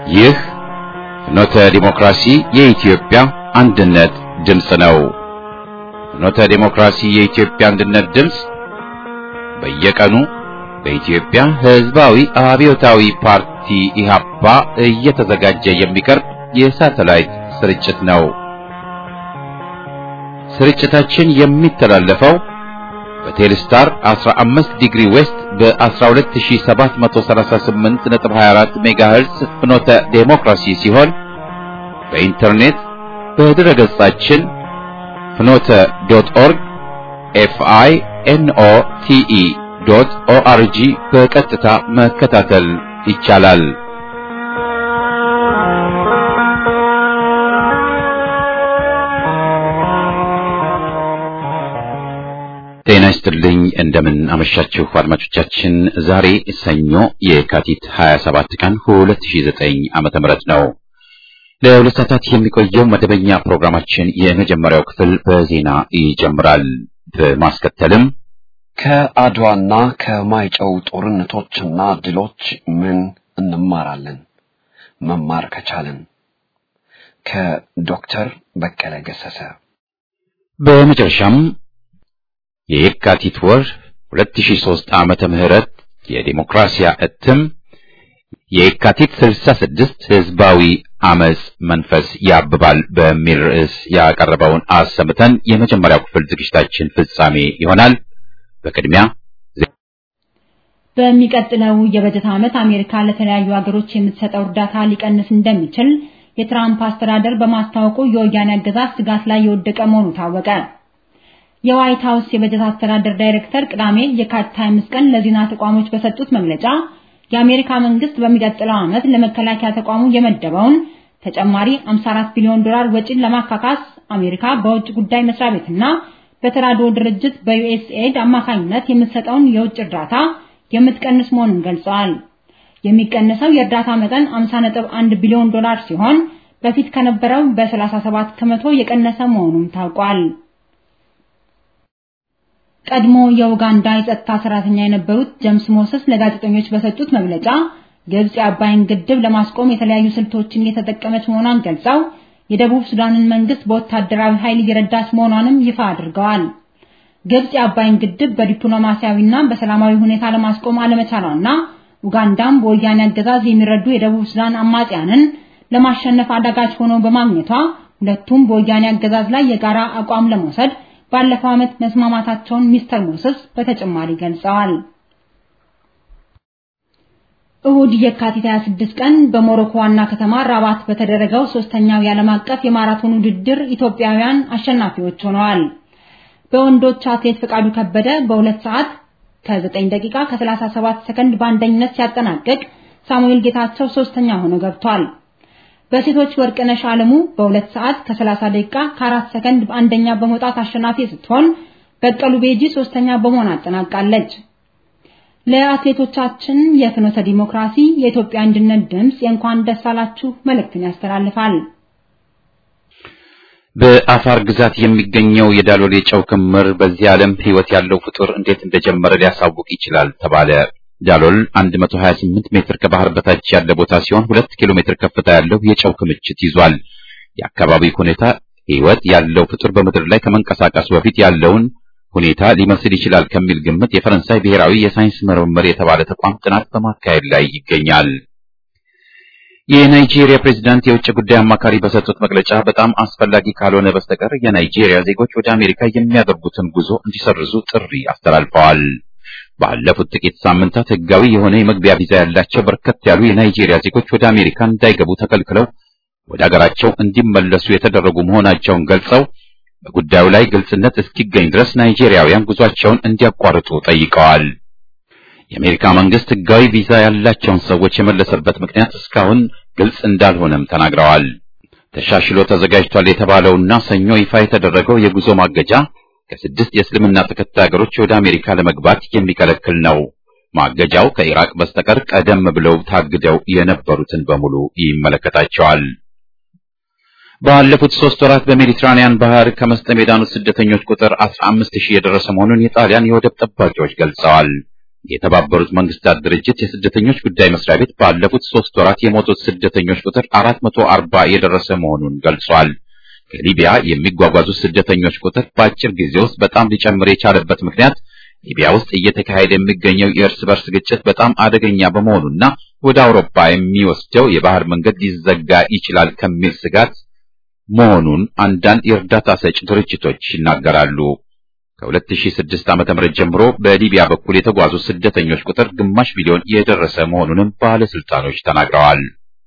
ይህ ፍኖተ ዲሞክራሲ የኢትዮጵያ አንድነት ድምፅ ነው። ፍኖተ ዲሞክራሲ የኢትዮጵያ አንድነት ድምፅ በየቀኑ በኢትዮጵያ ሕዝባዊ አብዮታዊ ፓርቲ ኢህአፓ እየተዘጋጀ የሚቀርብ የሳተላይት ስርጭት ነው። ስርጭታችን የሚተላለፈው በቴሌስታር 15 ዲግሪ ዌስት በ12738.24 ሜጋሄርዝ ፍኖተ ዴሞክራሲ ሲሆን በኢንተርኔት በድረ ገጻችን ፍኖተ ዶት ኦርግ ኤፍአይ ኤንኦ ቲኢ ዶት ኦአርጂ በቀጥታ መከታተል ይቻላል። ጤና ይስጥልኝ። እንደምን አመሻችሁ አድማጮቻችን። ዛሬ ሰኞ የካቲት 27 ቀን 2009 ዓመተ ምህረት ነው። ለሁለት ሰዓታት የሚቆየው መደበኛ ፕሮግራማችን የመጀመሪያው ክፍል በዜና ይጀምራል። በማስከተልም ከአድዋና ከማይጨው ጦርነቶችና ድሎች ምን እንማራለን? መማር ከቻልን ከዶክተር በቀለ ገሰሰ በመጨረሻም የየካቲት ወር 2003 ዓመተ ምህረት የዲሞክራሲያ እትም የየካቲት 66 ህዝባዊ አመጽ መንፈስ ያብባል በሚል ርዕስ ያቀረበውን አሰምተን የመጀመሪያው ክፍል ዝግጅታችን ፍጻሜ ይሆናል። በቅድሚያ በሚቀጥለው የበጀት ዓመት አሜሪካ ለተለያዩ ሀገሮች የምትሰጠው እርዳታ ሊቀንስ እንደሚችል የትራምፕ አስተዳደር በማስታወቁ የወያኔ አገዛዝ ስጋት ላይ የወደቀ መሆኑ ታወቀ። የዋይት ሀውስ የበጀት አስተዳደር ዳይሬክተር ቅዳሜ የካቲት 25 ቀን ለዜና ተቋሞች በሰጡት መግለጫ የአሜሪካ መንግስት በሚቀጥለው ዓመት ለመከላከያ ተቋሙ የመደበውን ተጨማሪ 54 ቢሊዮን ዶላር ወጪን ለማካካስ አሜሪካ በውጭ ጉዳይ መስሪያ ቤትና በተራድኦ ድርጅት በዩኤስኤድ አማካኝነት የምትሰጠውን የውጭ እርዳታ የምትቀንስ መሆኑን ገልጸዋል። የሚቀንሰው የእርዳታ መጠን 50.1 ቢሊዮን ዶላር ሲሆን በፊት ከነበረው በ37 ከመቶ የቀነሰ መሆኑም ታውቋል። ቀድሞ የኡጋንዳ የጸጥታ ሰራተኛ የነበሩት ጀምስ ሞሰስ ለጋዜጠኞች በሰጡት መግለጫ ግብጽ የአባይን ግድብ ለማስቆም የተለያዩ ስልቶችን እየተጠቀመች መሆኗን ገልጸው የደቡብ ሱዳንን መንግስት በወታደራዊ ኃይል እየረዳች መሆኗንም ይፋ አድርገዋል። ግብጽ የአባይን ግድብ በዲፕሎማሲያዊና በሰላማዊ ሁኔታ ለማስቆም አለመቻሏና ኡጋንዳም በወያኔ አገዛዝ የሚረዱ የደቡብ ሱዳን አማጽያንን ለማሸነፍ አዳጋች ሆኖ በማግኘቷ ሁለቱም በወያኔ አገዛዝ ላይ የጋራ አቋም ለመውሰድ ባለፈው ዓመት መስማማታቸውን ሚስተር ሞሰስ በተጨማሪ ገልጸዋል። እሁድ የካቲት 26 ቀን በሞሮኮ ዋና ከተማ ራባት በተደረገው ሶስተኛው የዓለም አቀፍ የማራቶን ውድድር ኢትዮጵያውያን አሸናፊዎች ሆነዋል። በወንዶች አትሌት ፈቃዱ ከበደ በሁለት ሰዓት ከ9 ደቂቃ ከ37 ሰከንድ በአንደኝነት ሲያጠናቅቅ ሳሙኤል ጌታቸው ሶስተኛ ሆኖ ገብቷል። በሴቶች ወርቅነሽ አለሙ በሁለት ሰዓት ከ30 ደቂቃ ከ4 ሰከንድ በአንደኛ በመውጣት አሸናፊ ስትሆን በቀሉ ቤጂ ሶስተኛ በመሆን አጠናቃለች። ለአትሌቶቻችን የፍኖተ ዲሞክራሲ የኢትዮጵያ አንድነት ድምፅ የእንኳን ደስ አላችሁ መልእክትን ያስተላልፋል። በአፋር ግዛት የሚገኘው የዳሎል የጨው ክምር በዚህ ዓለም ሕይወት ያለው ፍጡር እንዴት እንደጀመረ ሊያሳውቅ ይችላል ተባለ። ዳሎል 128 ሜትር ከባህር በታች ያለ ቦታ ሲሆን ሁለት ኪሎ ሜትር ከፍታ ያለው የጨው ክምችት ይዟል። የአካባቢው ሁኔታ ሕይወት ያለው ፍጡር በምድር ላይ ከመንቀሳቀሱ በፊት ያለውን ሁኔታ ሊመስል ይችላል ከሚል ግምት የፈረንሳይ ብሔራዊ የሳይንስ ምርምር የተባለ ተቋም ጥናት በማካሄድ ላይ ይገኛል። የናይጄሪያ ፕሬዝዳንት የውጭ ጉዳይ አማካሪ በሰጡት መግለጫ በጣም አስፈላጊ ካልሆነ በስተቀር የናይጄሪያ ዜጎች ወደ አሜሪካ የሚያደርጉትን ጉዞ እንዲሰርዙ ጥሪ አስተላልፈዋል። ባለፉት ጥቂት ሳምንታት ሕጋዊ የሆነ የመግቢያ ቪዛ ያላቸው በርከት ያሉ የናይጄሪያ ዜጎች ወደ አሜሪካ እንዳይገቡ ተከልክለው ወደ አገራቸው እንዲመለሱ የተደረጉ መሆናቸውን ገልጸው በጉዳዩ ላይ ግልጽነት እስኪገኝ ድረስ ናይጄሪያውያን ጉዟቸውን እንዲያቋርጡ ጠይቀዋል። የአሜሪካ መንግስት ሕጋዊ ቪዛ ያላቸውን ሰዎች የመለሰበት ምክንያት እስካሁን ግልጽ እንዳልሆነም ተናግረዋል። ተሻሽሎ ተዘጋጅቷል የተባለውና ሰኞ ይፋ የተደረገው የጉዞ ማገጃ ከስድስት የእስልምና ተከታይ ሀገሮች ወደ አሜሪካ ለመግባት የሚከለክል ነው። ማገጃው ከኢራቅ በስተቀር ቀደም ብለው ታግደው የነበሩትን በሙሉ ይመለከታቸዋል። ባለፉት ሶስት ወራት በሜዲትራኒያን ባህር ከመስጠም የዳኑት ስደተኞች ቁጥር 15 ሺህ የደረሰ መሆኑን የጣሊያን የወደብ ጠባቂዎች ገልጸዋል። የተባበሩት መንግስታት ድርጅት የስደተኞች ጉዳይ መስሪያ ቤት ባለፉት ሶስት ወራት የሞቱት ስደተኞች ቁጥር 440 የደረሰ መሆኑን ገልጿል። ከሊቢያ የሚጓጓዙት ስደተኞች ቁጥር በአጭር ጊዜ ውስጥ በጣም ሊጨምር የቻለበት ምክንያት ሊቢያ ውስጥ እየተካሄደ የሚገኘው የእርስ በርስ ግጭት በጣም አደገኛ በመሆኑና ወደ አውሮፓ የሚወስደው የባህር መንገድ ሊዘጋ ይችላል ከሚል ስጋት መሆኑን አንዳንድ የእርዳታ ሰጪ ድርጅቶች ይናገራሉ። ከ2006 ዓ.ም ጀምሮ በሊቢያ በኩል የተጓዙ ስደተኞች ቁጥር ግማሽ ሚሊዮን የደረሰ መሆኑንም ባለስልጣኖች ተናግረዋል።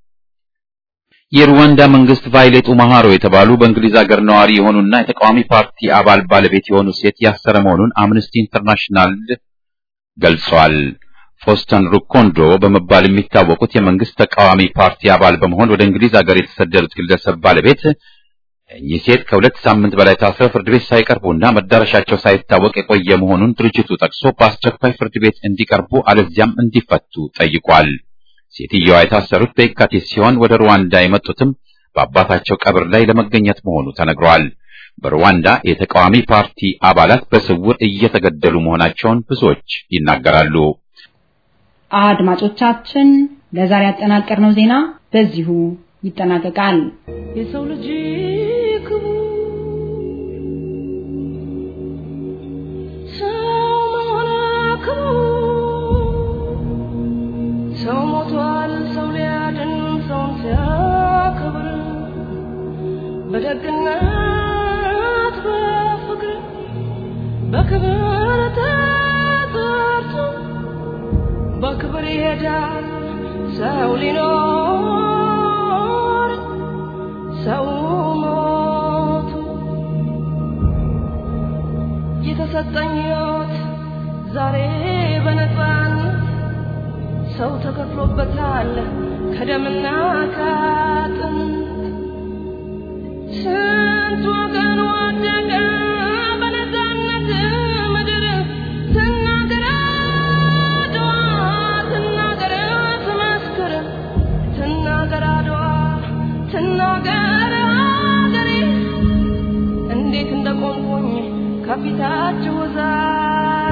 የሩዋንዳ መንግስት ቫይሌት ኡማሃሮ የተባሉ በእንግሊዝ ሀገር ነዋሪ የሆኑና የተቃዋሚ ፓርቲ አባል ባለቤት የሆኑ ሴት ያሰረ መሆኑን አምነስቲ ኢንተርናሽናል ገልጿል። ፎስተን ሩኮንዶ በመባል የሚታወቁት የመንግስት ተቃዋሚ ፓርቲ አባል በመሆን ወደ እንግሊዝ ሀገር የተሰደዱት ግለሰብ ባለቤት እኚህ ሴት ከሁለት ሳምንት በላይ ታስረው ፍርድ ቤት ሳይቀርቡና መዳረሻቸው ሳይታወቅ የቆየ መሆኑን ድርጅቱ ጠቅሶ በአስቸኳይ ፍርድ ቤት እንዲቀርቡ አለዚያም እንዲፈቱ ጠይቋል። ሴትየዋ የታሰሩት በየካቲት ሲሆን ወደ ሩዋንዳ የመጡትም በአባታቸው ቀብር ላይ ለመገኘት መሆኑ ተነግሯል። በሩዋንዳ የተቃዋሚ ፓርቲ አባላት በስውር እየተገደሉ መሆናቸውን ብዙዎች ይናገራሉ። አድማጮቻችን ለዛሬ ያጠናቀርነው ዜና በዚሁ ይጠናቀቃል። የሰው ልጅ ክቡር ሰው መሆን ክቡር ሰው ሞቷል ሰው ሊያድን ሰውን ሲያከብር በደግነት በፍቅር በክብር ተጠርቶ በክብር ይሄዳል ሰው ሊኖር ሰው ሞቱ የተሰጠኝ ሕይወት ዛሬ በነፃነት ሰው ተከፍሎበታል ከደምና ከአጥንት ስንት ወገን ወደቀ በነፃነት ምድር ትናገር አድዋ ትናገር ትመስክር ትናገር አድዋ ትናገር አገሬ እንዴት እንደቆምኩኝ ከፊታችሁ ዛሬ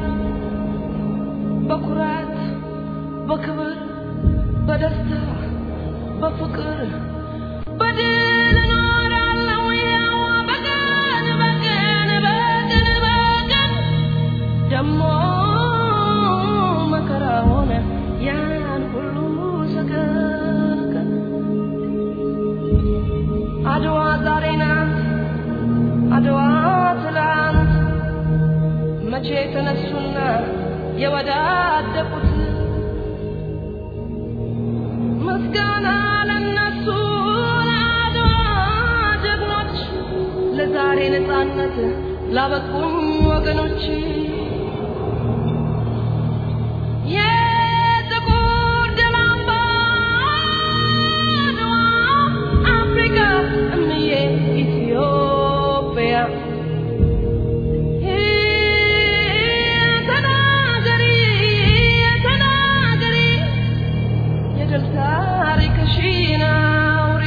በኩራት በክብር በደስታ በፍቅር በድል እኖራለሁ ያው በቀን በቀን በቀን በቀን ደሞ መከራ ሆነ ያን ሁሉ ሰቀቀን አድዋ ዛሬ ናት አድዋ ትላንት መቼ ተነሱና የወዳደቁት ምስጋና ለነሱ ለአድዋ ጀግኖች ለዛሬ ነፃነት ላበቁኝ ወገኖች የጥቁር ደም አምባ አድዋ አፍሪካ እምዬ ኢትዮጵያ ተናገሪ ተናገሪ የድል ታሪክሽን አውሪ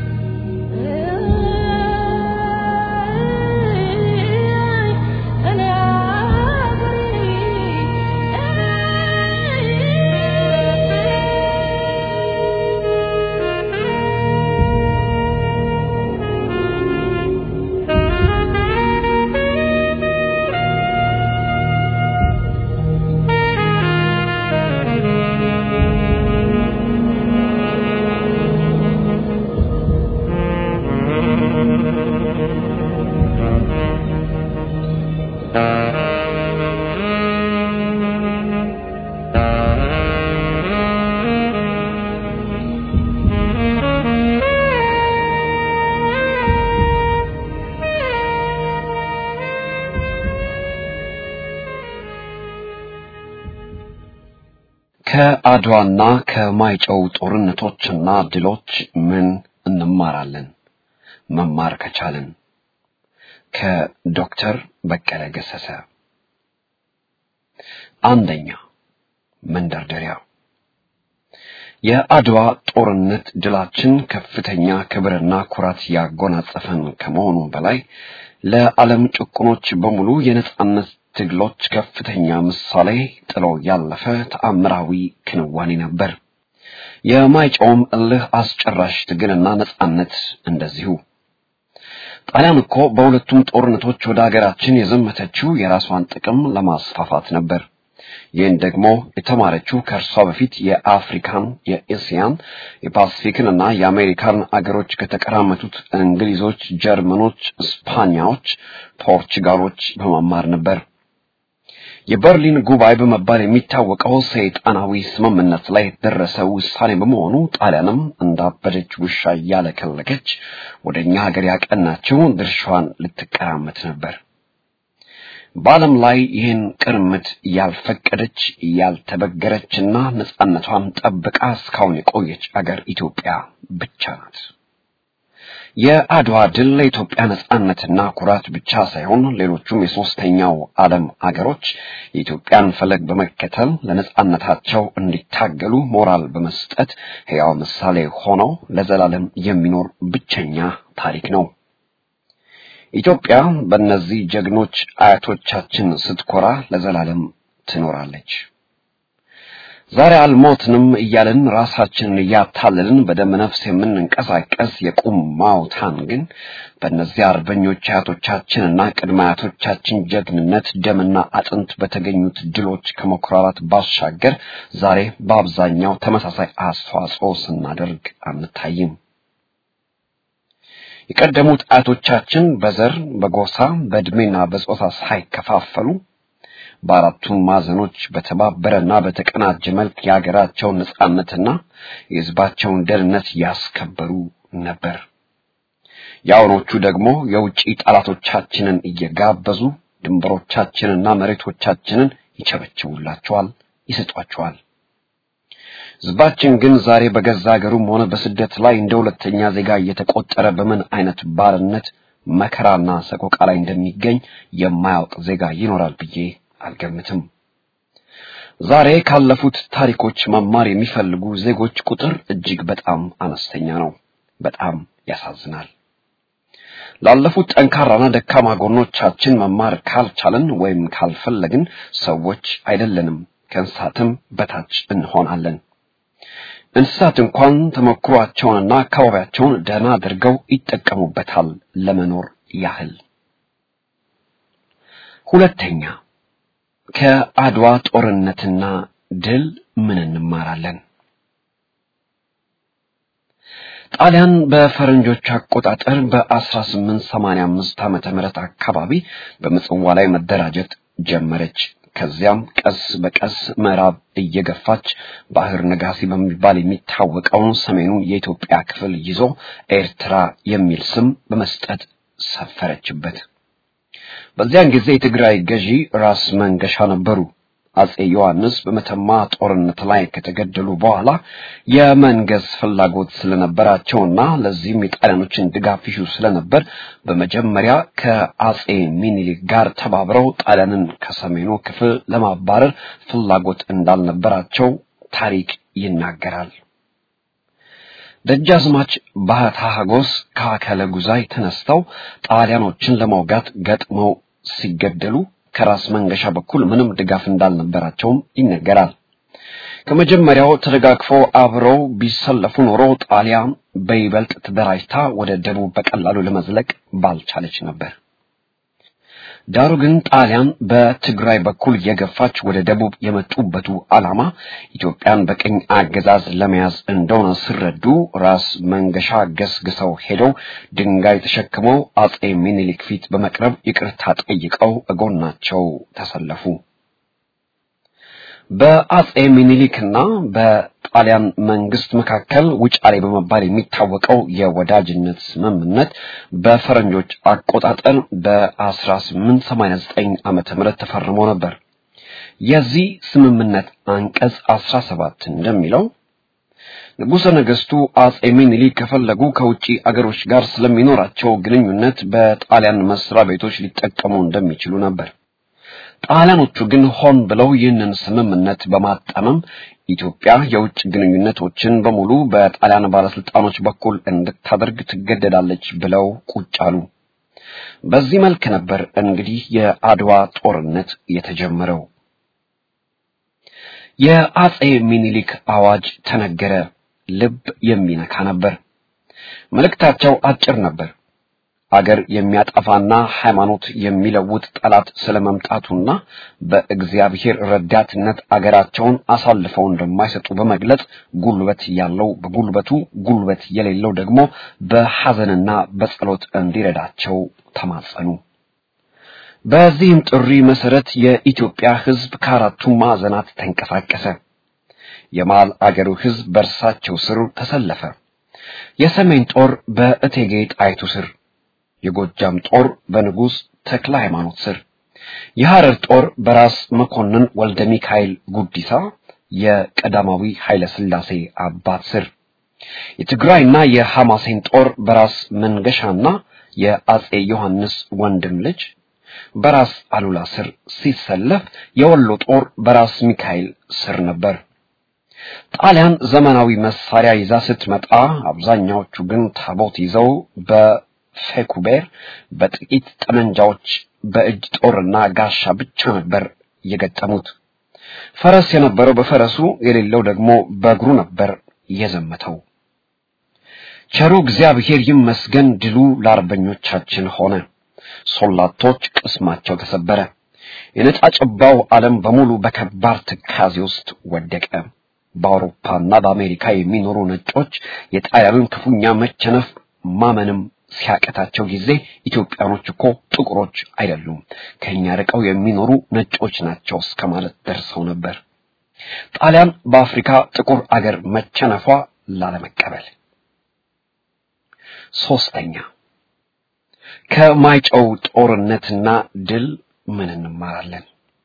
እኔ ከአድዋና ከማይጨው ጦርነቶችና ድሎች ምን እንማራለን? መማር ከቻልን ከዶክተር በቀለ ገሰሰ። አንደኛ መንደርደሪያ የአድዋ ጦርነት ድላችን ከፍተኛ ክብርና ኩራት ያጎናጸፈን ከመሆኑ በላይ ለዓለም ጭቁኖች በሙሉ የነጻነት ትግሎች ከፍተኛ ምሳሌ ጥሎ ያለፈ ተአምራዊ ክንዋኔ ነበር። የማይጨውም እልህ አስጨራሽ ትግልና ነጻነት እንደዚሁ። ጣሊያን እኮ በሁለቱም ጦርነቶች ወደ ሀገራችን የዘመተችው የራሷን ጥቅም ለማስፋፋት ነበር። ይህን ደግሞ የተማረችው ከእርሷ በፊት የአፍሪካን፣ የኤስያን፣ የፓሲፊክን እና የአሜሪካን አገሮች ከተቀራመቱት እንግሊዞች፣ ጀርመኖች፣ ስፓኛዎች፣ ፖርቹጋሎች በመማር ነበር። የበርሊን ጉባኤ በመባል የሚታወቀው ሰይጣናዊ ስምምነት ላይ የተደረሰ ውሳኔ በመሆኑ ጣሊያንም እንዳበደች ውሻ እያለከለከች ወደ እኛ ሀገር ያቀናቸው ድርሻዋን ልትቀራመት ነበር። በዓለም ላይ ይህን ቅርምት ያልፈቀደች ያልተበገረችና ነጻነቷን ጠብቃ እስካሁን የቆየች አገር ኢትዮጵያ ብቻ ናት። የአድዋ ድል ለኢትዮጵያ ነጻነትና ኩራት ብቻ ሳይሆን ሌሎቹም የሶስተኛው ዓለም አገሮች የኢትዮጵያን ፈለግ በመከተል ለነጻነታቸው እንዲታገሉ ሞራል በመስጠት ሕያው ምሳሌ ሆነው ለዘላለም የሚኖር ብቸኛ ታሪክ ነው። ኢትዮጵያ በእነዚህ ጀግኖች አያቶቻችን ስትኮራ ለዘላለም ትኖራለች። ዛሬ አልሞትንም እያልን ራሳችንን እያታለልን በደመ ነፍስ የምንንቀሳቀስ የቁም ማውታን ግን በእነዚህ አርበኞች አያቶቻችንና ቅድመ አያቶቻችን ጀግንነት ደምና አጥንት በተገኙት ድሎች ከመኩራራት ባሻገር ዛሬ በአብዛኛው ተመሳሳይ አስተዋጽኦ ስናደርግ አንታይም። የቀደሙት አያቶቻችን በዘር፣ በጎሳ፣ በእድሜና በጾታ ሳይከፋፈሉ በአራቱም ማዕዘኖች በተባበረና በተቀናጀ መልክ የሀገራቸውን ነጻነትና የሕዝባቸውን ደህንነት ያስከበሩ ነበር። የአሁኖቹ ደግሞ የውጭ ጠላቶቻችንን እየጋበዙ ድንበሮቻችንና መሬቶቻችንን ይቸበችቡላቸዋል፣ ይሰጧቸዋል። ሕዝባችን ግን ዛሬ በገዛ ሀገሩም ሆነ በስደት ላይ እንደ ሁለተኛ ዜጋ እየተቆጠረ በምን አይነት ባርነት መከራና ሰቆቃ ላይ እንደሚገኝ የማያውቅ ዜጋ ይኖራል ብዬ አልገምትም። ዛሬ ካለፉት ታሪኮች መማር የሚፈልጉ ዜጎች ቁጥር እጅግ በጣም አነስተኛ ነው። በጣም ያሳዝናል። ላለፉት ጠንካራና ደካማ ጎኖቻችን መማር ካልቻልን ወይም ካልፈለግን ሰዎች አይደለንም፣ ከእንስሳትም በታች እንሆናለን። እንስሳት እንኳን ተሞክሯቸውንና አካባቢያቸውን ደህና አድርገው ይጠቀሙበታል ለመኖር ያህል። ሁለተኛ ከአድዋ ጦርነትና ድል ምን እንማራለን? ጣሊያን በፈረንጆች አቆጣጠር በ1885 ዓመተ ምህረት አካባቢ በምጽዋ ላይ መደራጀት ጀመረች። ከዚያም ቀስ በቀስ ምዕራብ እየገፋች ባህር ነጋሲ በሚባል የሚታወቀውን ሰሜኑን የኢትዮጵያ ክፍል ይዞ ኤርትራ የሚል ስም በመስጠት ሰፈረችበት። በዚያን ጊዜ የትግራይ ገዢ ራስ መንገሻ ነበሩ። አጼ ዮሐንስ በመተማ ጦርነት ላይ ከተገደሉ በኋላ የመንገስ ፍላጎት ስለነበራቸውና ለዚህም የጣሊያኖችን ድጋፍ ይሹ ስለነበር በመጀመሪያ ከአጼ ሚኒሊክ ጋር ተባብረው ጣሊያንን ከሰሜኑ ክፍል ለማባረር ፍላጎት እንዳልነበራቸው ታሪክ ይናገራል። ደጃዝማች ባህታ ሀጎስ ከአከለ ጉዛይ ተነስተው ጣሊያኖችን ለመውጋት ገጥመው ሲገደሉ ከራስ መንገሻ በኩል ምንም ድጋፍ እንዳልነበራቸውም ይነገራል። ከመጀመሪያው ተደጋግፈው አብረው ቢሰለፉ ኖሮ ጣሊያን በይበልጥ ተደራጅታ ወደ ደቡብ በቀላሉ ለመዝለቅ ባልቻለች ነበር። ዳሩ ግን ጣሊያን በትግራይ በኩል የገፋች ወደ ደቡብ የመጡበቱ ዓላማ ኢትዮጵያን በቅኝ አገዛዝ ለመያዝ እንደሆነ ሲረዱ ራስ መንገሻ ገስግሰው ሄደው ድንጋይ ተሸክመው አጼ ሚኒሊክ ፊት በመቅረብ ይቅርታ ጠይቀው እጎናቸው ተሰለፉ። በአጼ ሚኒሊክና በጣሊያን መንግስት መካከል ውጫሌ በመባል የሚታወቀው የወዳጅነት ስምምነት በፈረንጆች አቆጣጠር በ1889 ዓመተ ምህረት ተፈርሞ ነበር። የዚህ ስምምነት አንቀጽ 17 እንደሚለው ንጉሠ ነገሥቱ አጼ ሚኒሊክ ከፈለጉ ከውጪ አገሮች ጋር ስለሚኖራቸው ግንኙነት በጣሊያን መስሪያ ቤቶች ሊጠቀሙ እንደሚችሉ ነበር። ጣሊያኖቹ ግን ሆን ብለው ይህንን ስምምነት በማጣመም ኢትዮጵያ የውጭ ግንኙነቶችን በሙሉ በጣሊያን ባለስልጣኖች በኩል እንድታደርግ ትገደዳለች ብለው ቁጭ አሉ። በዚህ መልክ ነበር እንግዲህ የአድዋ ጦርነት የተጀመረው። የአጼ ሚኒሊክ አዋጅ ተነገረ። ልብ የሚነካ ነበር። መልእክታቸው አጭር ነበር። አገር የሚያጠፋና ሃይማኖት የሚለውጥ ጠላት ስለመምጣቱና በእግዚአብሔር ረዳትነት አገራቸውን አሳልፈው እንደማይሰጡ በመግለጽ ጉልበት ያለው በጉልበቱ ጉልበት የሌለው ደግሞ በሐዘንና በጸሎት እንዲረዳቸው ተማጸኑ። በዚህም ጥሪ መሰረት የኢትዮጵያ ሕዝብ ከአራቱም ማዕዘናት ተንቀሳቀሰ። የመሃል አገሩ ሕዝብ በእርሳቸው ስር ተሰለፈ። የሰሜን ጦር በእቴጌ ጣይቱ ስር የጎጃም ጦር በንጉሥ ተክለ ሃይማኖት ስር፣ የሐረር ጦር በራስ መኮንን ወልደ ሚካኤል ጉዲሳ የቀዳማዊ ኃይለ ሥላሴ አባት ስር፣ የትግራይና የሐማሴን ጦር በራስ መንገሻና የአጼ ዮሐንስ ወንድም ልጅ በራስ አሉላ ስር ሲሰለፍ፣ የወሎ ጦር በራስ ሚካኤል ስር ነበር። ጣሊያን ዘመናዊ መሳሪያ ይዛ ስትመጣ፣ አብዛኛዎቹ ግን ታቦት ይዘው በ ፌኩቤር በጥቂት ጠመንጃዎች በእጅ ጦርና ጋሻ ብቻ ነበር የገጠሙት። ፈረስ የነበረው በፈረሱ የሌለው ደግሞ በእግሩ ነበር የዘመተው። ቸሩ እግዚአብሔር ይመስገን ድሉ ለአርበኞቻችን ሆነ። ሶላቶች ቅስማቸው ተሰበረ። የነጻ ጭባው ዓለም በሙሉ በከባድ ትካዜ ውስጥ ወደቀ። በአውሮፓና በአሜሪካ የሚኖሩ ነጮች የጣሊያንን ክፉኛ መቸነፍ ማመንም ሲያቀታቸው ጊዜ ኢትዮጵያኖች እኮ ጥቁሮች አይደሉም፣ ከኛ ርቀው የሚኖሩ ነጮች ናቸው እስከ ማለት ደርሰው ነበር። ጣሊያን በአፍሪካ ጥቁር አገር መቸነፏ ላለመቀበል። ሶስተኛ ከማይጨው ጦርነትና ድል ምን እንማራለን?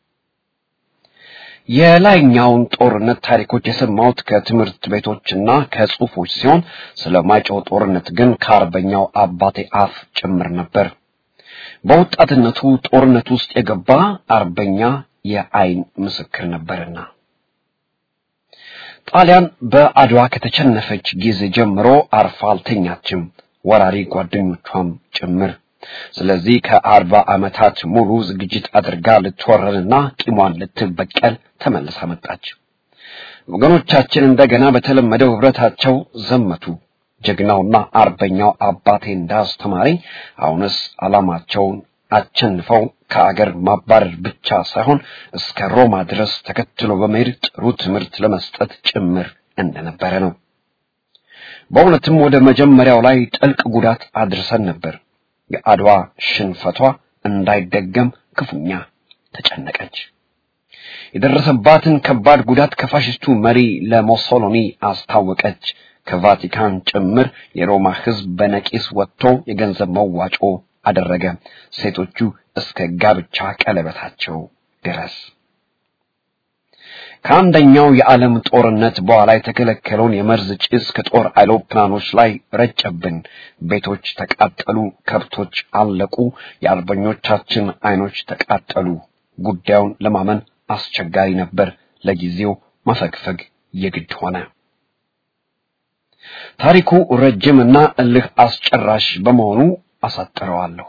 የላይኛውን ጦርነት ታሪኮች የሰማሁት ከትምህርት ቤቶችና ከጽሑፎች ሲሆን ስለ ማይጨው ጦርነት ግን ከአርበኛው አባቴ አፍ ጭምር ነበር። በወጣትነቱ ጦርነት ውስጥ የገባ አርበኛ የአይን ምስክር ነበርና። ጣሊያን በአድዋ ከተቸነፈች ጊዜ ጀምሮ አርፋ አልተኛችም፣ ወራሪ ጓደኞቿም ጭምር። ስለዚህ ከአርባ ዓመታት ሙሉ ዝግጅት አድርጋ ልትወረንና ቂሟን ልትበቀል ተመልሳ መጣች። ወገኖቻችን እንደገና በተለመደው ህብረታቸው ዘመቱ። ጀግናውና አርበኛው አባቴ እንዳስተማረኝ አሁንስ ዓላማቸውን አቸንፈው ከአገር ማባረር ብቻ ሳይሆን እስከ ሮማ ድረስ ተከትሎ በመሄድ ጥሩ ትምህርት ለመስጠት ጭምር እንደነበረ ነው። በእውነትም ወደ መጀመሪያው ላይ ጥልቅ ጉዳት አድርሰን ነበር። የአድዋ ሽንፈቷ እንዳይደገም ክፉኛ ተጨነቀች። የደረሰባትን ከባድ ጉዳት ከፋሽስቱ መሪ ለሞሶሎኒ አስታወቀች። ከቫቲካን ጭምር የሮማ ሕዝብ በነቂስ ወጥቶ የገንዘብ መዋጮ አደረገ። ሴቶቹ እስከ ጋብቻ ቀለበታቸው ድረስ ከአንደኛው የዓለም ጦርነት በኋላ የተከለከለውን የመርዝ ጭስ ከጦር አይሮፕላኖች ላይ ረጨብን። ቤቶች ተቃጠሉ፣ ከብቶች አለቁ፣ የአርበኞቻችን አይኖች ተቃጠሉ። ጉዳዩን ለማመን አስቸጋሪ ነበር። ለጊዜው መፈግፈግ የግድ ሆነ። ታሪኩ ረጅምና እልህ አስጨራሽ በመሆኑ አሳጥረዋለሁ።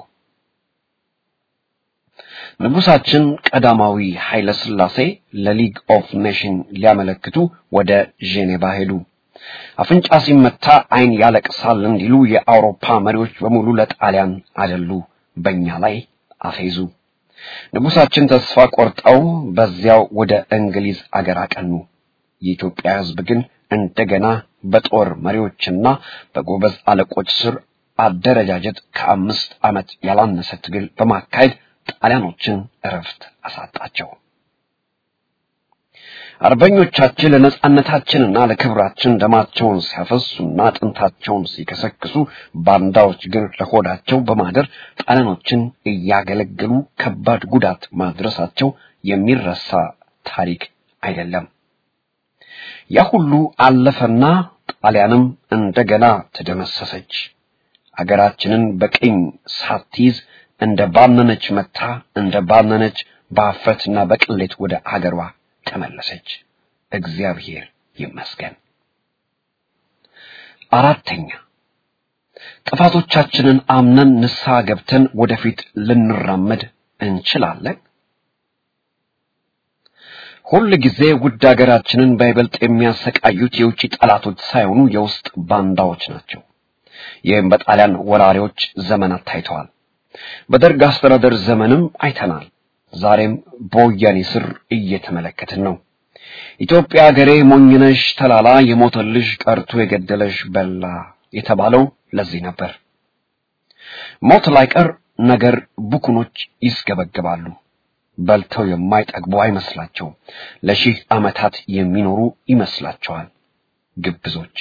ንጉሳችን ቀዳማዊ ኃይለ ሥላሴ ለሊግ ኦፍ ኔሽን ሊያመለክቱ ወደ ጄኔቫ ሄዱ። አፍንጫ ሲመታ ዓይን ያለቅሳል እንዲሉ የአውሮፓ መሪዎች በሙሉ ለጣሊያን አደሉ፣ በእኛ ላይ አፌዙ። ንጉሳችን ተስፋ ቆርጠው በዚያው ወደ እንግሊዝ አገር አቀኑ። የኢትዮጵያ ሕዝብ ግን እንደገና በጦር መሪዎችና በጎበዝ አለቆች ስር አደረጃጀት ከአምስት ዓመት ያላነሰ ትግል በማካሄድ ጣሊያኖችን እረፍት አሳጣቸው። አርበኞቻችን ለነጻነታችንና ለክብራችን ደማቸውን ሲያፈሱና አጥንታቸውን ሲከሰክሱ፣ ባንዳዎች ግን ለሆዳቸው በማደር ጣሊያኖችን እያገለገሉ ከባድ ጉዳት ማድረሳቸው የሚረሳ ታሪክ አይደለም። ያ ሁሉ አለፈና ጣሊያንም እንደገና ተደመሰሰች። አገራችንን በቅኝ ሳትይዝ እንደ ባነነች መታ እንደ ባነነች በአፍረትና በቅሌት ወደ አገሯ ተመለሰች። እግዚአብሔር ይመስገን። አራተኛ ጥፋቶቻችንን አምነን ንስሐ ገብተን ወደፊት ልንራመድ እንችላለን? ሁል ጊዜ ውድ ሀገራችንን በይበልጥ የሚያሰቃዩት የውጭ ጠላቶች ሳይሆኑ የውስጥ ባንዳዎች ናቸው። ይህም በጣሊያን ወራሪዎች ዘመናት ታይተዋል። በደርግ አስተዳደር ዘመንም አይተናል። ዛሬም በወያኔ ስር እየተመለከትን ነው። ኢትዮጵያ ሀገሬ ሞኝነሽ ተላላ የሞተልሽ ቀርቶ የገደለሽ በላ የተባለው ለዚህ ነበር። ሞት ላይቀር ነገር ቡኩኖች ይስገበግባሉ። በልተው የማይጠግቡ አይመስላቸውም። ለሺህ ዓመታት የሚኖሩ ይመስላቸዋል ግብዞች።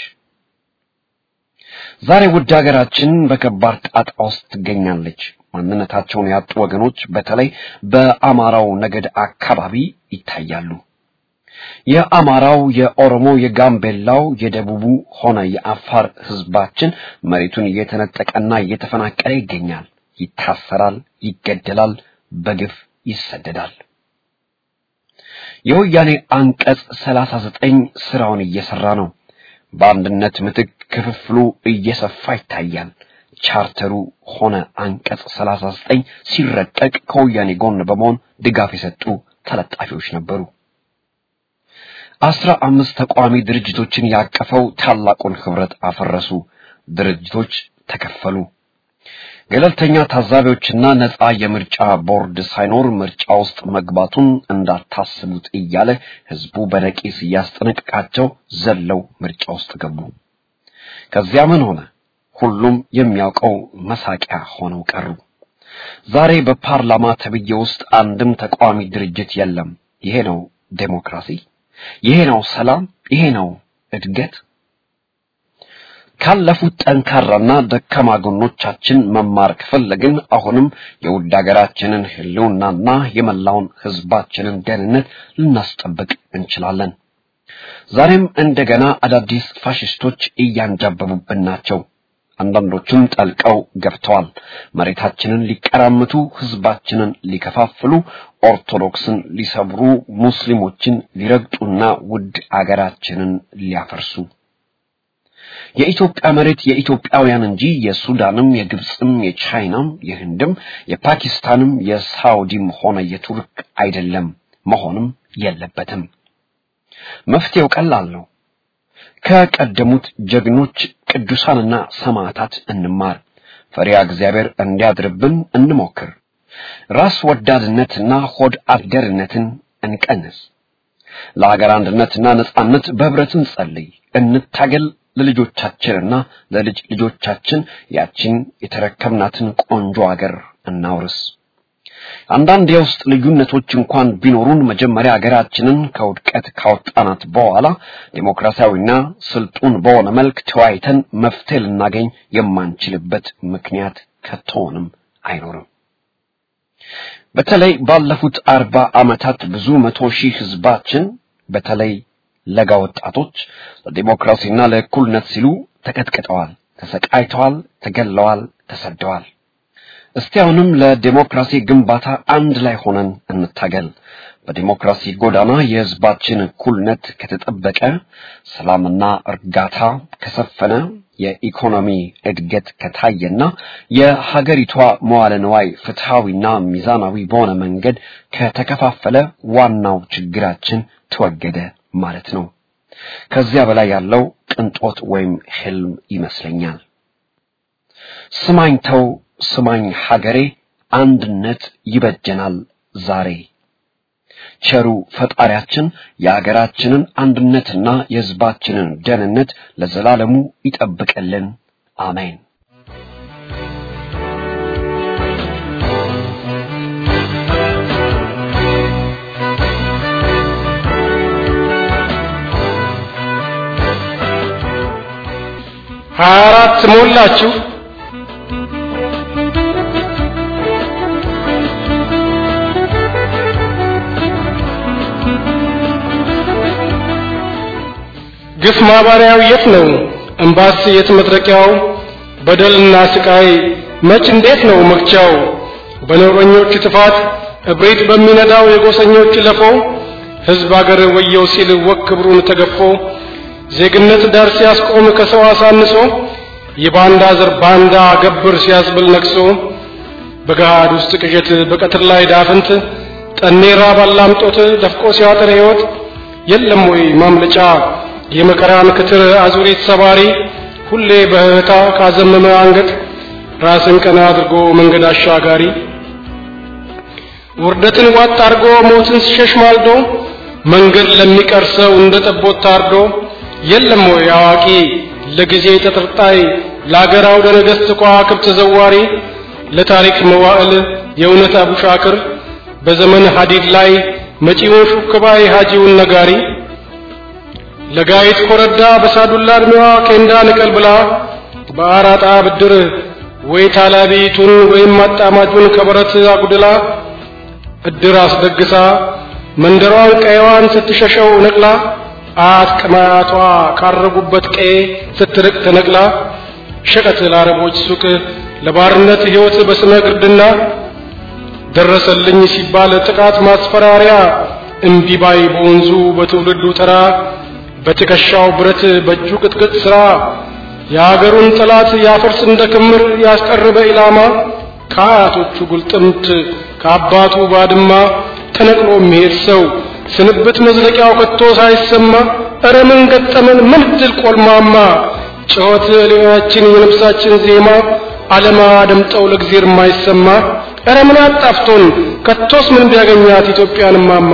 ዛሬ ውድ ሀገራችን በከባድ ጣጣ ውስጥ ትገኛለች። ማንነታቸውን ያጡ ወገኖች በተለይ በአማራው ነገድ አካባቢ ይታያሉ። የአማራው፣ የኦሮሞ፣ የጋምቤላው፣ የደቡቡ ሆነ የአፋር ህዝባችን መሬቱን እየተነጠቀና እየተፈናቀለ ይገኛል። ይታሰራል፣ ይገደላል፣ በግፍ ይሰደዳል። የወያኔ አንቀጽ ሰላሳ ዘጠኝ ስራውን እየሰራ ነው። በአንድነት ምትክ ክፍፍሉ እየሰፋ ይታያል። ቻርተሩ ሆነ አንቀጽ ሰላሳ ዘጠኝ ሲረቀቅ ከወያኔ ጎን በመሆን ድጋፍ የሰጡ ተለጣፊዎች ነበሩ። አስራ አምስት ተቋሚ ድርጅቶችን ያቀፈው ታላቁን ህብረት አፈረሱ። ድርጅቶች ተከፈሉ። ገለልተኛ ታዛቢዎችና ነፃ የምርጫ ቦርድ ሳይኖር ምርጫ ውስጥ መግባቱን እንዳታስቡት እያለ ህዝቡ በነቂስ እያስጠነቅቃቸው ዘለው ምርጫ ውስጥ ገቡ። ከዚያ ምን ሆነ? ሁሉም የሚያውቀው መሳቂያ ሆነው ቀሩ። ዛሬ በፓርላማ ተብዬ ውስጥ አንድም ተቃዋሚ ድርጅት የለም። ይሄ ነው ዴሞክራሲ? ይሄ ነው ሰላም? ይሄ ነው እድገት? ካለፉት ጠንካራና ደካማ ጎኖቻችን መማር ከፈለግን አሁንም የውድ ሀገራችንን ህልውናና የመላውን ህዝባችንን ደህንነት ልናስጠብቅ እንችላለን። ዛሬም እንደገና አዳዲስ ፋሽስቶች እያንጃበቡብን ናቸው። አንዳንዶቹም ጠልቀው ገብተዋል። መሬታችንን ሊቀራምቱ፣ ህዝባችንን ሊከፋፍሉ፣ ኦርቶዶክስን ሊሰብሩ፣ ሙስሊሞችን ሊረግጡና ውድ አገራችንን ሊያፈርሱ የኢትዮጵያ መሬት የኢትዮጵያውያን እንጂ የሱዳንም፣ የግብፅም፣ የቻይናም፣ የህንድም፣ የፓኪስታንም፣ የሳውዲም ሆነ የቱርክ አይደለም፣ መሆንም የለበትም። መፍትሄው ቀላል ነው። ከቀደሙት ጀግኖች ቅዱሳንና ሰማዕታት እንማር። ፈሪሃ እግዚአብሔር እንዲያድርብን እንሞክር። ራስ ወዳድነትና ሆድ አደርነትን እንቀንስ። ለሀገር አንድነትና ነጻነት በህብረት እንጸልይ፣ እንታገል። ለልጆቻችንና ለልጅ ልጆቻችን ያችን የተረከብናትን ቆንጆ አገር እናውርስ። አንዳንድ የውስጥ ልዩነቶች እንኳን ቢኖሩን መጀመሪያ ሀገራችንን ከውድቀት ካወጣናት በኋላ ዴሞክራሲያዊና ስልጡን በሆነ መልክ ተወያይተን መፍትሄ ልናገኝ የማንችልበት ምክንያት ከቶንም አይኖርም። በተለይ ባለፉት አርባ ዓመታት ብዙ መቶ ሺህ ህዝባችን በተለይ ለጋ ወጣቶች ለዲሞክራሲና ለእኩልነት ሲሉ ተቀጥቅጠዋል፣ ተሰቃይተዋል፣ ተገለዋል፣ ተሰደዋል። እስቲ አሁንም ለዲሞክራሲ ግንባታ አንድ ላይ ሆነን እንታገል። በዲሞክራሲ ጎዳና የህዝባችን እኩልነት ከተጠበቀ፣ ሰላምና እርጋታ ከሰፈነ፣ የኢኮኖሚ እድገት ከታየና የሀገሪቷ መዋለ ንዋይ ፍትሃዊና ሚዛናዊ በሆነ መንገድ ከተከፋፈለ ዋናው ችግራችን ተወገደ ማለት ነው። ከዚያ በላይ ያለው ቅንጦት ወይም ህልም ይመስለኛል። ስማኝ ተው ስማኝ ሀገሬ፣ አንድነት ይበጀናል ዛሬ። ቸሩ ፈጣሪያችን የሀገራችንን አንድነትና የህዝባችንን ደህንነት ለዘላለሙ ይጠብቅልን። አሜን። ሀያ አራት ሞላችሁ? ግፍ ማባሪያው የት ነው? እምባስ የት መድረቂያው? በደልና ስቃይ መች እንዴት ነው መግቻው? በነውረኞች ጥፋት እብሪት በሚነዳው የጎሰኞች ለፎ ሕዝብ አገር ወየው ሲል ወግ ክብሩን ተገፎ ዜግነት ዳር ሲያስቆም ከሰው አሳንሶ የባንዳ ዘር ባንዳ ገብር ሲያስብል ነቅሶ በገሃድ ውስጥ ቅዠት በቀትር ላይ ዳፍንት ጠኔራ ባላምጦት ደፍቆ ሲያጥር ሕይወት የለም ወይ ማምለጫ የመከራን ክትር አዙሪት ሰባሪ ሁሌ በህታ ካዘመመ አንገት ራስን ቀና አድርጎ መንገድ አሻጋሪ ውርደትን ዋጥ አድርጎ ሞትን ሲሸሽ ማልዶ መንገድ ለሚቀር ሰው እንደ ጠቦት ታርዶ የለም ወይ አዋቂ ለጊዜ ተጠርጣይ ለአገር አውደ ነገሥት ከዋክብት ዘዋሪ ለታሪክ መዋዕል የእውነት አቡሻክር በዘመን ሐዲድ ላይ መጪውን ሹክባይ ሐጂውን ነጋሪ ለጋይት ኮረዳ በሳዱላ ዕድሜዋ ኬንዳ ንቀል ብላ በአራጣ ብድር ወይ ታላቢቱን ወይም አጣማጁን ከበረት አጉድላ እድር አስደግሳ መንደሯን ቀየዋን ስትሸሸው ነቅላ አያት ቅማያቷ ካረጉበት ቀዬ ስትርቅ ተነቅላ ሸቀጥ ለአረቦች ሱቅ ለባርነት ሕይወት በስመ ግርድና ደረሰልኝ ሲባል ጥቃት ማስፈራሪያ እምቢባይ በወንዙ በትውልዱ ተራ በትከሻው ብረት በእጁ ቅጥቅጥ ሥራ የአገሩን ጠላት ያፈርስ እንደ ክምር ያስቀርበ ኢላማ ከአያቶቹ ጉልጥምት ከአባቱ ባድማ ተነቅሎ የሚሄድ ሰው ስንብት መዝለቂያው ከቶ ሳይሰማ እረ ምን ገጠመን ምን ድል ቆልማማ ጩኸት ሌላችን የነፍሳችን ዜማ ዓለማ ደምጠው ለእግዚአብሔር የማይሰማ እረ ምን አጣፍቶን ከቶስ ምን ቢያገኛት ኢትዮጵያን ማማ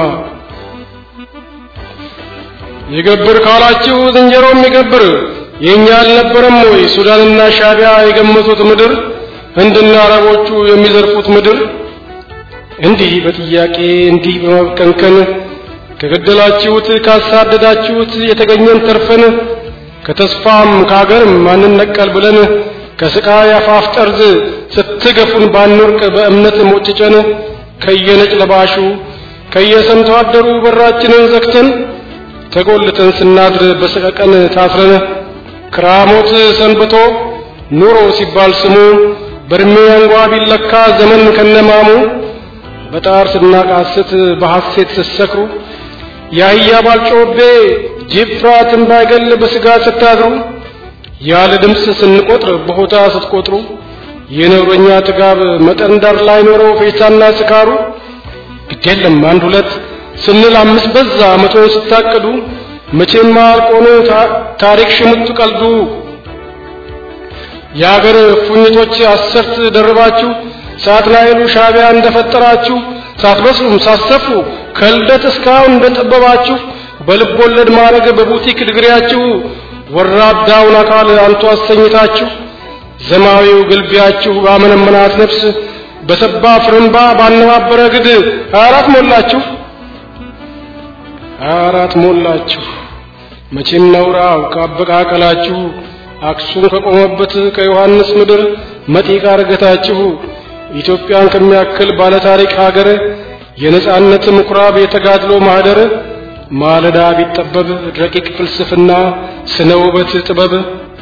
ይገብር ካላችሁ ዝንጀሮ የሚገብር የእኛ አልነበረም ወይ ሱዳንና ሻቢያ የገመቱት ምድር ህንድና አረቦቹ የሚዘርፉት ምድር እንዲህ በጥያቄ እንዲህ በመብከንከን ከገደላችሁት ካሳደዳችሁት የተገኘን ተርፈን ከተስፋም ከአገርም ማንነቀል ብለን ከስቃይ አፋፍ ጠርዝ ስትገፉን ባንወርቅ በእምነት ሞጭጨን ከየነጭ ለባሹ ከየሰምቶ አደሩ በራችንን ዘግተን ተጎልተን ስናድር በሰቀቀን ታስረን ክራሞት ሰንብቶ ኑሮ ሲባል ስሙ በእድሜ አንጓ ቢለካ ዘመን ከነማሙ በጣር ስናቃስት በሐሴት ስትሰክሩ የአህያ ባልጮቤ ጅብ ፍርሃትን ባይገል በስጋት ስታድሩ ያለ ድምፅ ስንቆጥር በሆታ ስትቆጥሩ የነውረኛ ጥጋብ መጠን ዳር ላይ ኖረው ፌሳና ስካሩ ግዴለም አንድ ሁለት ስንል አምስት በዛ መቶን ስታቅዱ መቼም አልቆኑ ታሪክ ሽሙጥ ቀልዱ የአገር ፉኝቶች አሰርት ደርባችሁ ሳትናይሉ ሻቢያ እንደፈጠራችሁ ሳትበስሉም ሳትሰፉ ከልደት እስካሁን እንደጠበባችሁ በልብ ወለድ ማድረግ በቡቲክ ድግሪያችሁ ወራዳውን አካል አንቱ አሰኝታችሁ ዘማዊው ግልቢያችሁ ባመነመናት ነፍስ በሰባ ፍርምባ ባነባበረ ግድ አራት ሞላችሁ አራት ሞላችሁ መቼም ነውራው ካበቃቀላችሁ አክሱም ከቆመበት ከዮሐንስ ምድር መጢቃ ርገታችሁ ኢትዮጵያን ከሚያክል ባለታሪክ ሀገር የነጻነት ምኩራብ የተጋድሎ ማህደር ማለዳ ቢጠበብ ረቂቅ ፍልስፍና ስነ ውበት ጥበብ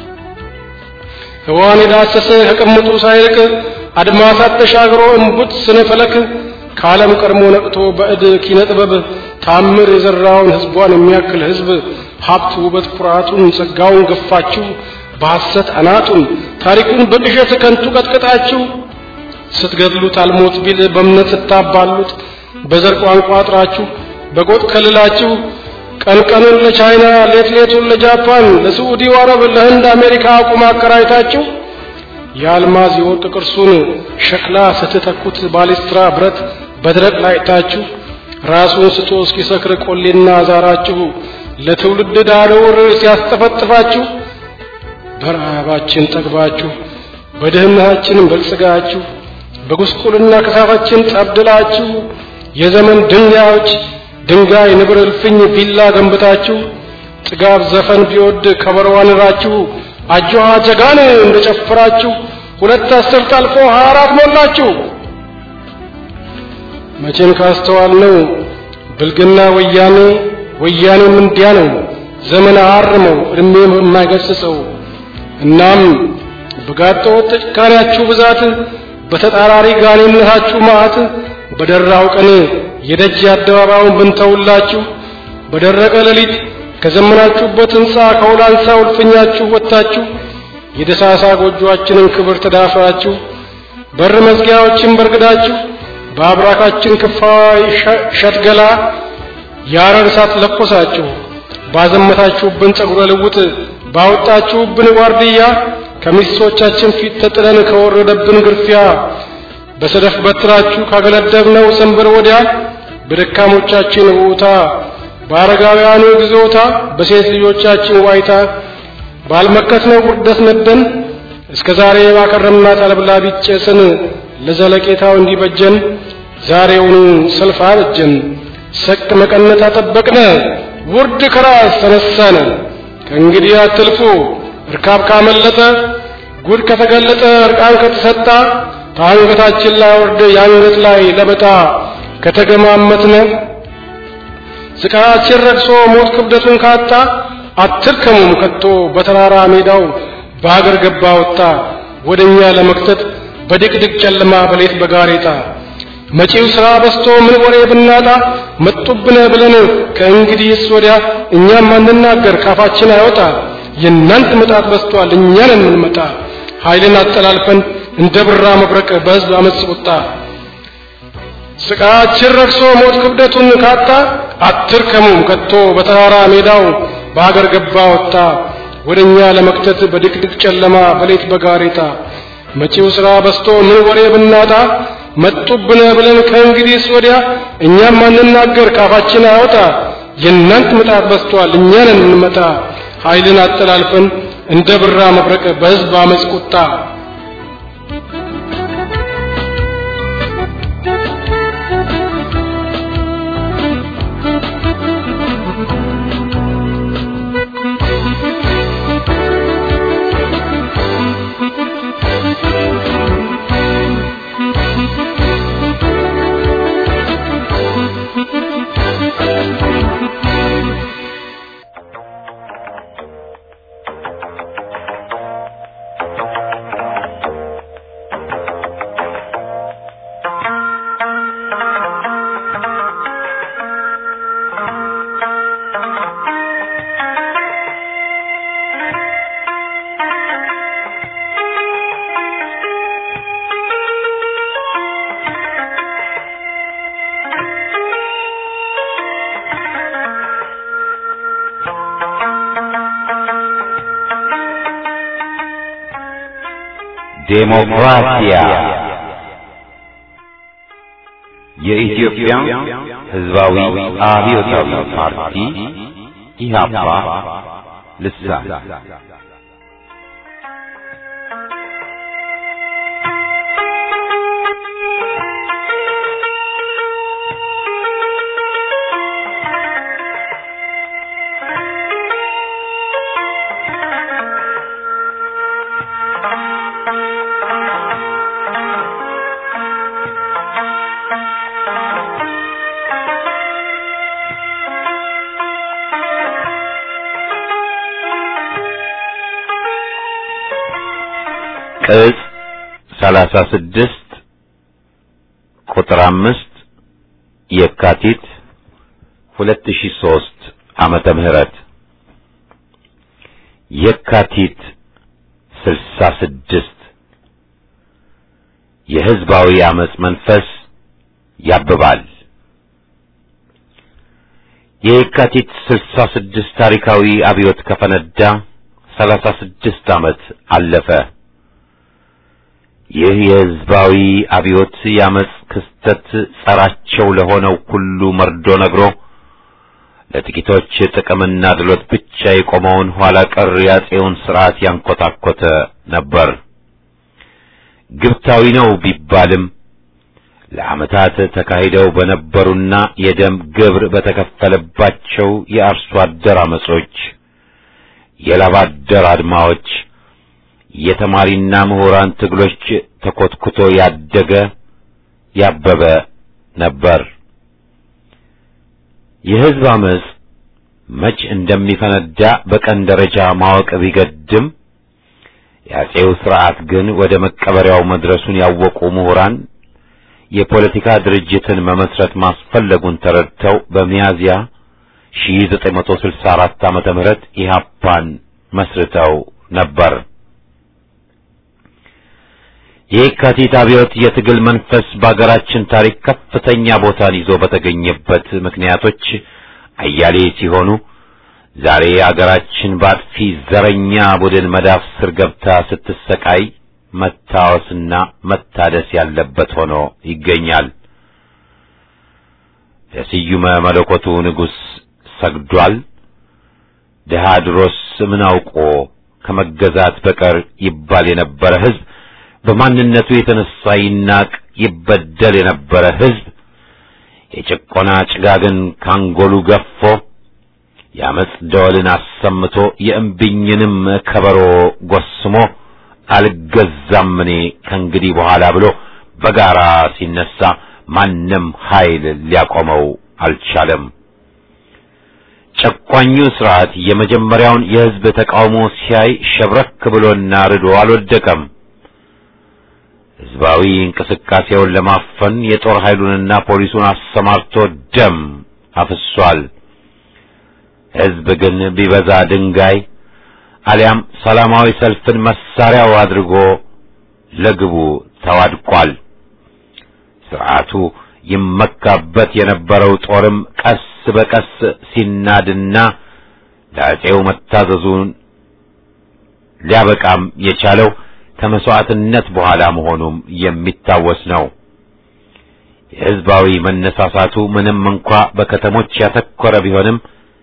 ህዋን የዳሰሰ ከቅምጡ ሳይርቅ አድማሳት ተሻግሮ እምቡት ስነ ፈለክ ከዓለም ቀድሞ ነቅቶ በእድ ኪነ ጥበብ ታምር የዘራውን ህዝቧን የሚያክል ህዝብ ሀብት ውበት ኩራቱን ጸጋውን ገፋችሁ በሐሰት አናቱን ታሪኩን በቅዠት ከንቱ ቀጥቅጣችሁ ስትገድሉት አልሞት ቢል በእምነት ስታባሉት በዘር ቋንቋ አጥራችሁ በጎጥ ከልላችሁ ቀን ቀኑን ለቻይና ሌት ሌቱን ለጃፓን ለስዑዲው አረብ ለህንድ አሜሪካ አቁም አከራይታችሁ የአልማዝ የወርቅ ቅርሱን ሸክላ ስትተኩት ባሊስትራ ብረት በድረቅ ላይታችሁ ራሱን ስቶ እስኪሰክር ቆሌና ዛራችሁ ለትውልድ ዳረውር ሲያስጠፈጥፋችሁ በረሃባችን ጠግባችሁ በድህነታችን በልጽጋችሁ በጉስቁልና ከሳፋችን ጠብድላችሁ የዘመን ድንጋዮች ድንጋይ ንብር እልፍኝ ቪላ ገንብታችሁ ጥጋብ ዘፈን ቢወድ ከበሮዋን ራችሁ አጆሃ ጀጋን እንደጨፈራችሁ ሁለት አስርት አልፎ ሀያ አራት ሞላችሁ። መቼም ካስተዋል ነው ብልግና ወያኔ ወያኔም እንዲያ ነው ዘመን አርመው እድሜ የማይገስጸው እናም በጋጠ ወጥ ጭካኔያችሁ ብዛት በተጣራሪ ጋኔነታችሁ መዓት በደራው ቀን የደጅ አደባባዩን ብንተውላችሁ በደረቀ ሌሊት ከዘመናችሁበት ሕንፃ ከውላንሳ ውልፍኛችሁ ወጥታችሁ የደሳሳ ጎጆአችንን ክብር ተዳፍራችሁ በር መዝጊያዎችን በርግዳችሁ በአብራካችን ክፋይ ሸትገላ የአረር እሳት ለኮሳችሁ ባዘመታችሁብን ጸጉረ ልውጥ ባወጣችሁብን ዋርድያ ከሚስቶቻችን ፊት ተጥለን ከወረደብን ግርፊያ በሰደፍ በትራችሁ ካገለደብነው ሰንበር ወዲያ በደካሞቻችን ውታ በአረጋውያኑ ግዞታ በሴት ልጆቻችን ዋይታ ባልመከትነው ውርደት ነደን እስከ ዛሬ ባከረምናት አለብላቢ ጭስን ለዘለቄታው እንዲበጀን ዛሬውኑ ሰልፍ አበጀን። ሰቅ መቀነት አጠበቅነ ውርድ ከራስ ተነሳነ። ከእንግዲህ አትልፉ እርካብ ካመለጠ ጉድ ከተገለጠ እርቃን ከተሰጣ ከአንገታችን ላይ ወርደ የአንገት ላይ ለበጣ ከተገማመትነ ስቃያችን ረግሶ ሞት ክብደቱን ካጣ አትርከሙም ከቶ በተራራ ሜዳው በአገር ገባ ወጣ ወደኛ ለመክተት በድቅድቅ ጨለማ በሌት በጋሬጣ መጪው ሥራ በስቶ ምን ወሬ ብናጣ መጡብነ ብለን ከእንግዲህስ ወዲያ እኛም አንናገር ካፋችን አይወጣ የእናንተ መጣት በስቷል እኛን የምንመጣ ኃይልን አጠላልፈን እንደ ብራ መብረቅ በሕዝብ አመፅ ቁጣ ስቃያችን ረግሶ ሞት ክብደቱን ካጣ አትርከሙም ከቶ በተራራ ሜዳው በአገር ገባ ወጣ ወደኛ ለመክተት በድቅድቅ ጨለማ በሌት በጋሬጣ መጪው ሥራ በስቶ ምን ወሬ ብናጣ መጡብነ ብለን ከእንግዲህስ ወዲያ እኛም አንናገር ካፋችን አይወጣ የእናንተ ምጣት በስቷል እኛን እንመጣ ኃይልን አጠላልፈን እንደ ብራ መብረቅ በሕዝብ አመፅ ቁጣ ዴሞክራሲያ የኢትዮጵያ ሕዝባዊ አብዮታዊ ፓርቲ ኢህአፓ ልሳን ቅጽ ሰላሳ ስድስት ቁጥር አምስት የካቲት ሁለት ሺህ ሦስት ዓመተ ምህረት የካቲት ስልሳ ስድስት የሕዝባዊ አመጽ መንፈስ ያብባል። የየካቲት ስልሳ ስድስት ታሪካዊ አብዮት ከፈነዳ ሰላሳ ስድስት ዓመት አለፈ። ይህ የሕዝባዊ አብዮት የአመጽ ክስተት ጸራቸው ለሆነው ሁሉ መርዶ ነግሮ ለጥቂቶች ጥቅምና ድሎት ብቻ የቆመውን ኋላ ቀር የአፄውን ሥርዓት ያንኮታኮተ ነበር። ግብታዊ ነው ቢባልም ለዓመታት ተካሂደው በነበሩና የደም ግብር በተከፈለባቸው የአርሶ አደር አመጾች፣ የላብ አደር አድማዎች የተማሪና ምሁራን ትግሎች ተኮትኩቶ ያደገ ያበበ ነበር። የሕዝብ አመጽ መች እንደሚፈነዳ በቀን ደረጃ ማወቅ ቢገድም የአፄው ሥርዓት ግን ወደ መቀበሪያው መድረሱን ያወቁ ምሁራን የፖለቲካ ድርጅትን መመስረት ማስፈለጉን ተረድተው በሚያዝያ 1964 ዓመተ ምህረት ኢህአፓን መስርተው ነበር። የየካቲት አብዮት የትግል መንፈስ በአገራችን ታሪክ ከፍተኛ ቦታን ይዞ በተገኘበት ምክንያቶች አያሌ ሲሆኑ ዛሬ አገራችን በአጥፊ ዘረኛ ቡድን መዳፍ ስር ገብታ ስትሰቃይ መታወስና መታደስ ያለበት ሆኖ ይገኛል። ለስዩመ መለኮቱ ንጉሥ ሰግዷል። ድሃ ድሮስ ምን አውቆ ከመገዛት በቀር ይባል የነበረ ሕዝብ በማንነቱ የተነሳ ይናቅ ይበደል የነበረ ሕዝብ የጭቆና ጭጋግን ካንጎሉ ገፎ የአመፅ ደወልን አሰምቶ የእምቢኝንም ከበሮ ጎስሞ አልገዛም እኔ ከእንግዲህ በኋላ ብሎ በጋራ ሲነሳ ማንም ኃይል ሊያቆመው አልቻለም። ጨቋኙ ስርዓት የመጀመሪያውን የሕዝብ ተቃውሞ ሲያይ ሸብረክ ብሎና ርዶ አልወደቀም። ሕዝባዊ እንቅስቃሴውን ለማፈን የጦር ኃይሉንና ፖሊሱን አሰማርቶ ደም አፍሷል። ሕዝብ ግን ቢበዛ ድንጋይ አሊያም ሰላማዊ ሰልፍን መሳሪያው አድርጎ ለግቡ ተዋድቋል። ስርዓቱ ይመካበት የነበረው ጦርም ቀስ በቀስ ሲናድና ለአፄው መታዘዙን ሊያበቃም የቻለው ከመስዋዕትነት በኋላ መሆኑም የሚታወስ ነው። የሕዝባዊ መነሳሳቱ ምንም እንኳ በከተሞች ያተኮረ ቢሆንም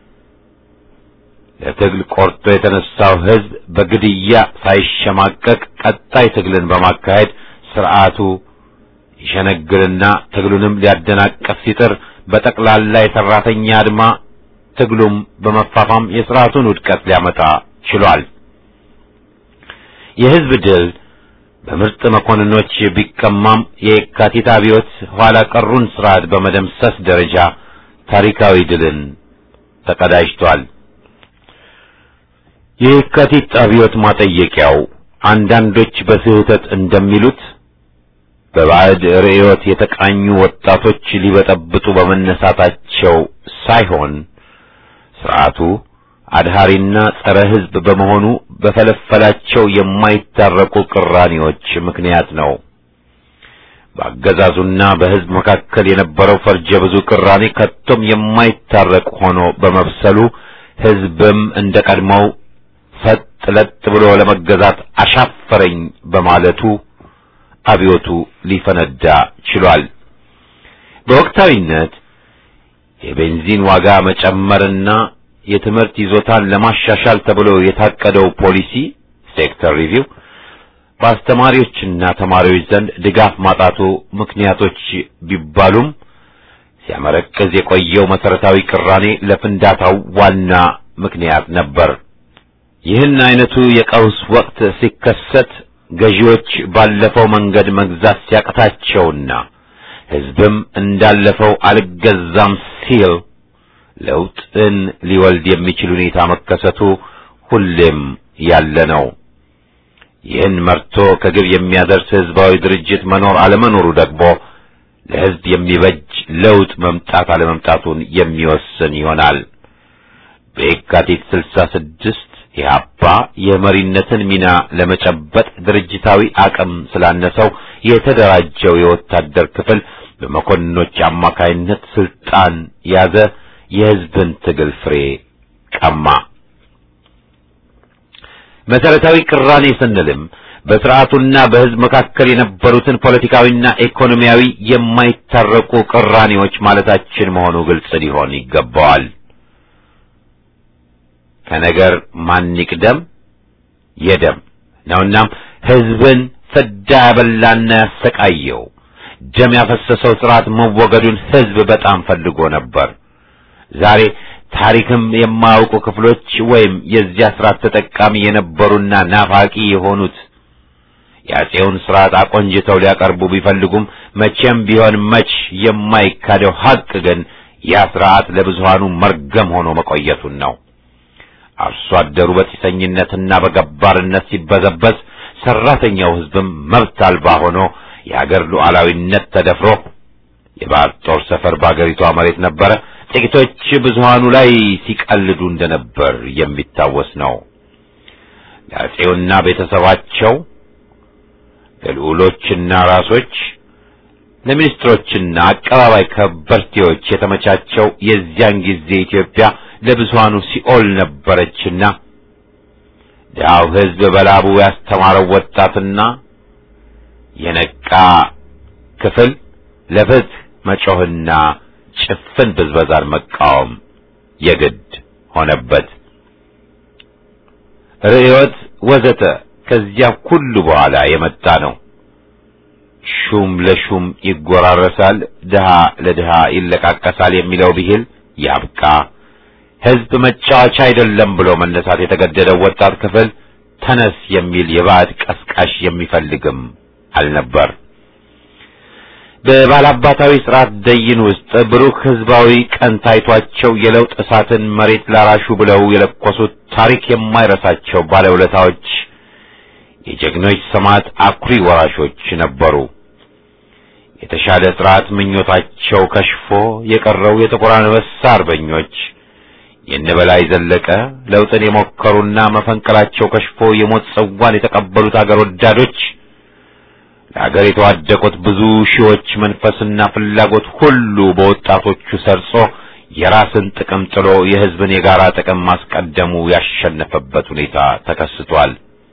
ለትግል ቆርጦ የተነሳው ሕዝብ በግድያ ሳይሸማቀቅ ቀጣይ ትግልን በማካሄድ ስርዓቱ ይሸነግልና ትግሉንም ሊያደናቀፍ ሲጥር በጠቅላላ የሰራተኛ አድማ ትግሉም በመፋፋም የስርዓቱን ውድቀት ሊያመጣ ችሏል። የሕዝብ ድል በምርጥ መኮንኖች ቢቀማም የየካቲት አብዮት ኋላ ቀሩን ስርዓት በመደምሰስ ደረጃ ታሪካዊ ድልን ተቀዳጅቷል። የየካቲት አብዮት ማጠየቂያው አንዳንዶች በስህተት እንደሚሉት በባዕድ ርዕዮት የተቃኙ ወጣቶች ሊበጠብጡ በመነሳታቸው ሳይሆን ስርዓቱ አድሃሪና ጸረ ሕዝብ በመሆኑ በፈለፈላቸው የማይታረቁ ቅራኔዎች ምክንያት ነው። በአገዛዙና በሕዝብ መካከል የነበረው ፈርጀ ብዙ ቅራኔ ከቶም የማይታረቅ ሆኖ በመብሰሉ ሕዝብም እንደ ቀድሞው ሰጥ ለጥ ብሎ ለመገዛት አሻፈረኝ በማለቱ አብዮቱ ሊፈነዳ ችሏል። በወቅታዊነት የቤንዚን ዋጋ መጨመርና የትምህርት ይዞታን ለማሻሻል ተብሎ የታቀደው ፖሊሲ ሴክተር ሪቪው በአስተማሪዎችና ተማሪዎች ዘንድ ድጋፍ ማጣቱ ምክንያቶች ቢባሉም ሲያመረቅዝ የቆየው መሰረታዊ ቅራኔ ለፍንዳታው ዋና ምክንያት ነበር። ይህን አይነቱ የቀውስ ወቅት ሲከሰት ገዢዎች ባለፈው መንገድ መግዛት ሲያቅታቸውና ሕዝብም እንዳለፈው አልገዛም ሲል ለውጥን ሊወልድ የሚችል ሁኔታ መከሰቱ ሁሌም ያለ ነው። ይህን መርቶ ከግብ የሚያደርስ ሕዝባዊ ድርጅት መኖር አለመኖሩ ደግሞ ለሕዝብ የሚበጅ ለውጥ መምጣት አለመምጣቱን የሚወስን ይሆናል። በየካቲት ስልሳ ስድስት ኢህአፓ የመሪነትን ሚና ለመጨበጥ ድርጅታዊ አቅም ስላነሰው የተደራጀው የወታደር ክፍል በመኮንኖች አማካይነት ስልጣን ያዘ። የሕዝብን ትግል ፍሬ ቀማ። መሰረታዊ ቅራኔ ስንልም በስርዓቱና በሕዝብ መካከል የነበሩትን ፖለቲካዊና ኢኮኖሚያዊ የማይታረቁ ቅራኔዎች ማለታችን መሆኑ ግልጽ ሊሆን ይገባዋል። ከነገር ማን ይቅደም የደም ነውናም ሕዝብን ፍዳ ያበላና ያሰቃየው ደም ያፈሰሰው ስርዓት መወገዱን ሕዝብ በጣም ፈልጎ ነበር። ዛሬ ታሪክም የማያውቁ ክፍሎች ወይም የዚያ ስርዓት ተጠቃሚ የነበሩና ናፋቂ የሆኑት የአፄውን ስርዓት አቆንጅተው ሊያቀርቡ ቢፈልጉም መቼም ቢሆን መች የማይካደው ሐቅ ግን ያ ስርዓት ለብዙሃኑ መርገም ሆኖ መቆየቱን ነው። አርሶ አደሩ በጢሰኝነትና በገባርነት ሲበዘበዝ፣ ሰራተኛው ሕዝብም መብት አልባ ሆኖ የአገር ሉዓላዊነት ተደፍሮ የባዕድ ጦር ሰፈር በአገሪቷ መሬት ነበረ። ጥቂቶች ብዙሃኑ ላይ ሲቀልዱ እንደነበር የሚታወስ ነው። ለአፄውና ቤተሰባቸው ለልዑሎችና ራሶች ለሚኒስትሮችና አቀባባይ ከበርቴዎች የተመቻቸው የዚያን ጊዜ ኢትዮጵያ ለብዙሃኑ ሲኦል ነበረችና ድሃው ሕዝብ በላቡ ያስተማረው ወጣትና የነቃ ክፍል ለፍትህ መጮህና ጭፍን ብዝበዛን መቃወም የግድ ሆነበት። ርዕዮት ወዘተ ከዚያ ሁሉ በኋላ የመጣ ነው። ሹም ለሹም ይጎራረሳል፣ ድሃ ለድሃ ይለቃቀሳል የሚለው ብሂል ያብቃ። ሕዝብ መጫወቻ አይደለም ብሎ መነሳት የተገደደው ወጣት ክፍል ተነስ የሚል የባዕድ ቀስቃሽ የሚፈልግም አልነበር። በባላባታዊ ስርዓት ደይን ውስጥ ብሩህ ሕዝባዊ ቀን ታይቷቸው የለውጥ እሳትን መሬት ላራሹ ብለው የለኮሱት ታሪክ የማይረሳቸው ባለውለታዎች የጀግኖች ሰማዕት አኩሪ ወራሾች ነበሩ። የተሻለ ስርዓት ምኞታቸው ከሽፎ የቀረው የጥቁር አንበሳ አርበኞች የነበላይ ዘለቀ ለውጥን የሞከሩና መፈንቀላቸው ከሽፎ የሞት ጽዋን የተቀበሉት አገር ወዳዶች ለአገር የተዋደቁት ብዙ ሺዎች መንፈስና ፍላጎት ሁሉ በወጣቶቹ ሰርጾ የራስን ጥቅም ጥሎ የሕዝብን የጋራ ጥቅም ማስቀደሙ ያሸነፈበት ሁኔታ ተከስቷል።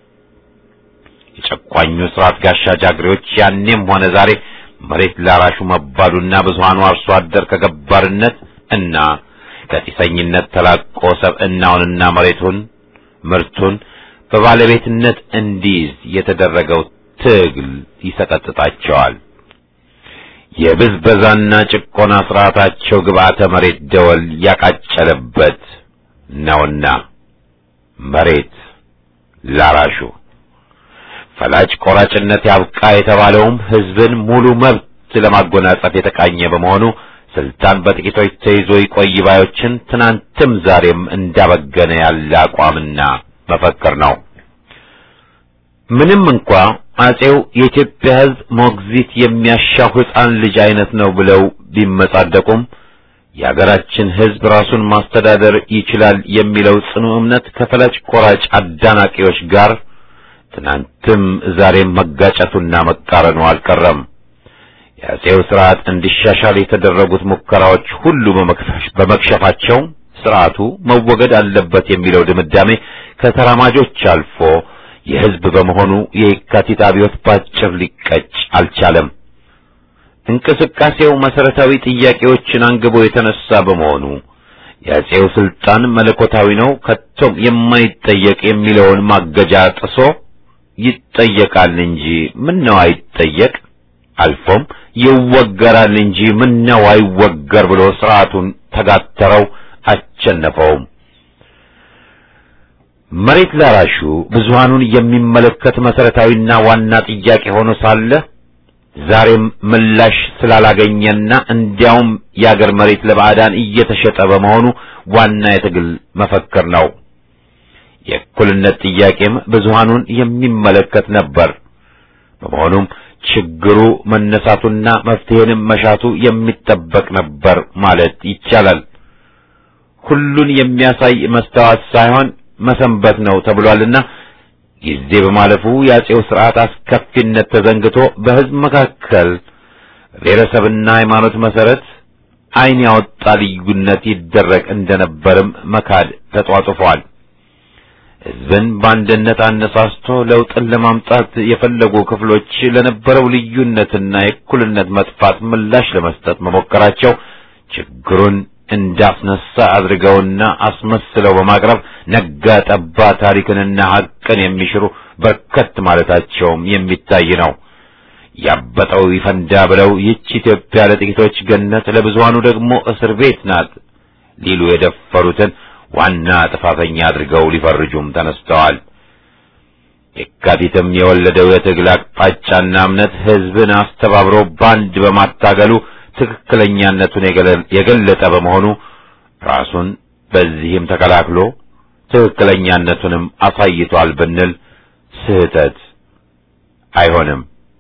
የጨቋኙ ስርዓት ጋሻ ጃግሬዎች ያኔም ሆነ ዛሬ መሬት ላራሹ መባሉና ብዙሃኑ አርሶ አደር ከገባርነት እና ከጢሰኝነት ተላቆ ሰብዕናውንና መሬቱን ምርቱን በባለቤትነት እንዲይዝ የተደረገው ትግል ይሰቀጥጣቸዋል። የብዝበዛና ጭቆና ስርዓታቸው ግብዓተ መሬት ደወል ያቃጨለበት ነውና መሬት ላራሹ ፈላጭ ቆራጭነት ያብቃ የተባለውም ሕዝብን ሙሉ መብት ለማጎናጸፍ የተቃኘ በመሆኑ ስልጣን በጥቂቶች ተይዞ ይቆይ ባዮችን ትናንትም ዛሬም እንዳበገነ ያለ አቋምና መፈክር ነው። ምንም እንኳ አጼው የኢትዮጵያ ሕዝብ ሞግዚት የሚያሻው ሕፃን ልጅ አይነት ነው ብለው ቢመጻደቁም የአገራችን ሕዝብ ራሱን ማስተዳደር ይችላል የሚለው ጽኑ እምነት ከፈላጭ ቆራጭ አዳናቂዎች ጋር ትናንትም ዛሬም መጋጨቱና መቃረኑ አልቀረም። የአጼው ስርዓት እንዲሻሻል የተደረጉት ሙከራዎች ሁሉ በመክሸፋቸው ስርዓቱ መወገድ አለበት የሚለው ድምዳሜ ከተራማጆች አልፎ የሕዝብ በመሆኑ የየካቲት አብዮት ባጭር ሊቀጭ አልቻለም። እንቅስቃሴው መሰረታዊ ጥያቄዎችን አንግቦ የተነሳ በመሆኑ የአጼው ስልጣን መለኮታዊ ነው፣ ከቶም የማይጠየቅ የሚለውን ማገጃ ጥሶ ይጠየቃል እንጂ ምን ነው አይጠየቅ፣ አልፎም ይወገራል እንጂ ምን ነው አይወገር ብሎ ስርዓቱን ተጋተረው አቸነፈውም። መሬት ላራሹ ብዙሃኑን የሚመለከት መሰረታዊና ዋና ጥያቄ ሆኖ ሳለ ዛሬም ምላሽ ስላላገኘና እንዲያውም የአገር መሬት ለባዕዳን እየተሸጠ በመሆኑ ዋና የትግል መፈክር ነው። የእኩልነት ጥያቄም ብዙሃኑን የሚመለከት ነበር። በመሆኑም ችግሩ መነሳቱና መፍትሄንም መሻቱ የሚጠበቅ ነበር ማለት ይቻላል። ሁሉን የሚያሳይ መስተዋት ሳይሆን መሰንበት ነው ተብሏልና ጊዜ በማለፉ የአጼው ስርዓት አስከፊነት ተዘንግቶ በሕዝብ መካከል ብሔረሰብና ሃይማኖት መሰረት ዓይን ያወጣ ልዩነት ይደረግ እንደነበርም መካድ ተጧጡፏል። ሕዝብን በአንድነት አነሳስቶ ለውጥን ለማምጣት የፈለጉ ክፍሎች ለነበረው ልዩነትና የእኩልነት መጥፋት ምላሽ ለመስጠት መሞከራቸው ችግሩን እንዳስነሳ አድርገውና አስመስለው በማቅረብ ነጋ ጠባ ታሪክንና ሐቅን የሚሽሩ በርከት ማለታቸውም የሚታይ ነው። ያበጠው ይፈንዳ ብለው ይህች ኢትዮጵያ ለጥቂቶች ገነት፣ ለብዙሃኑ ደግሞ እስር ቤት ናት ሊሉ የደፈሩትን ዋና ጥፋተኛ አድርገው ሊፈርጁም ተነስተዋል። የካቲትም የወለደው የትግል አቅጣጫና እምነት ሕዝብን አስተባብሮ ባንድ በማታገሉ ትክክለኛነቱን የገለጠ በመሆኑ ራሱን በዚህም ተከላክሎ ትክክለኛነቱንም አሳይቷል ብንል ስህተት አይሆንም።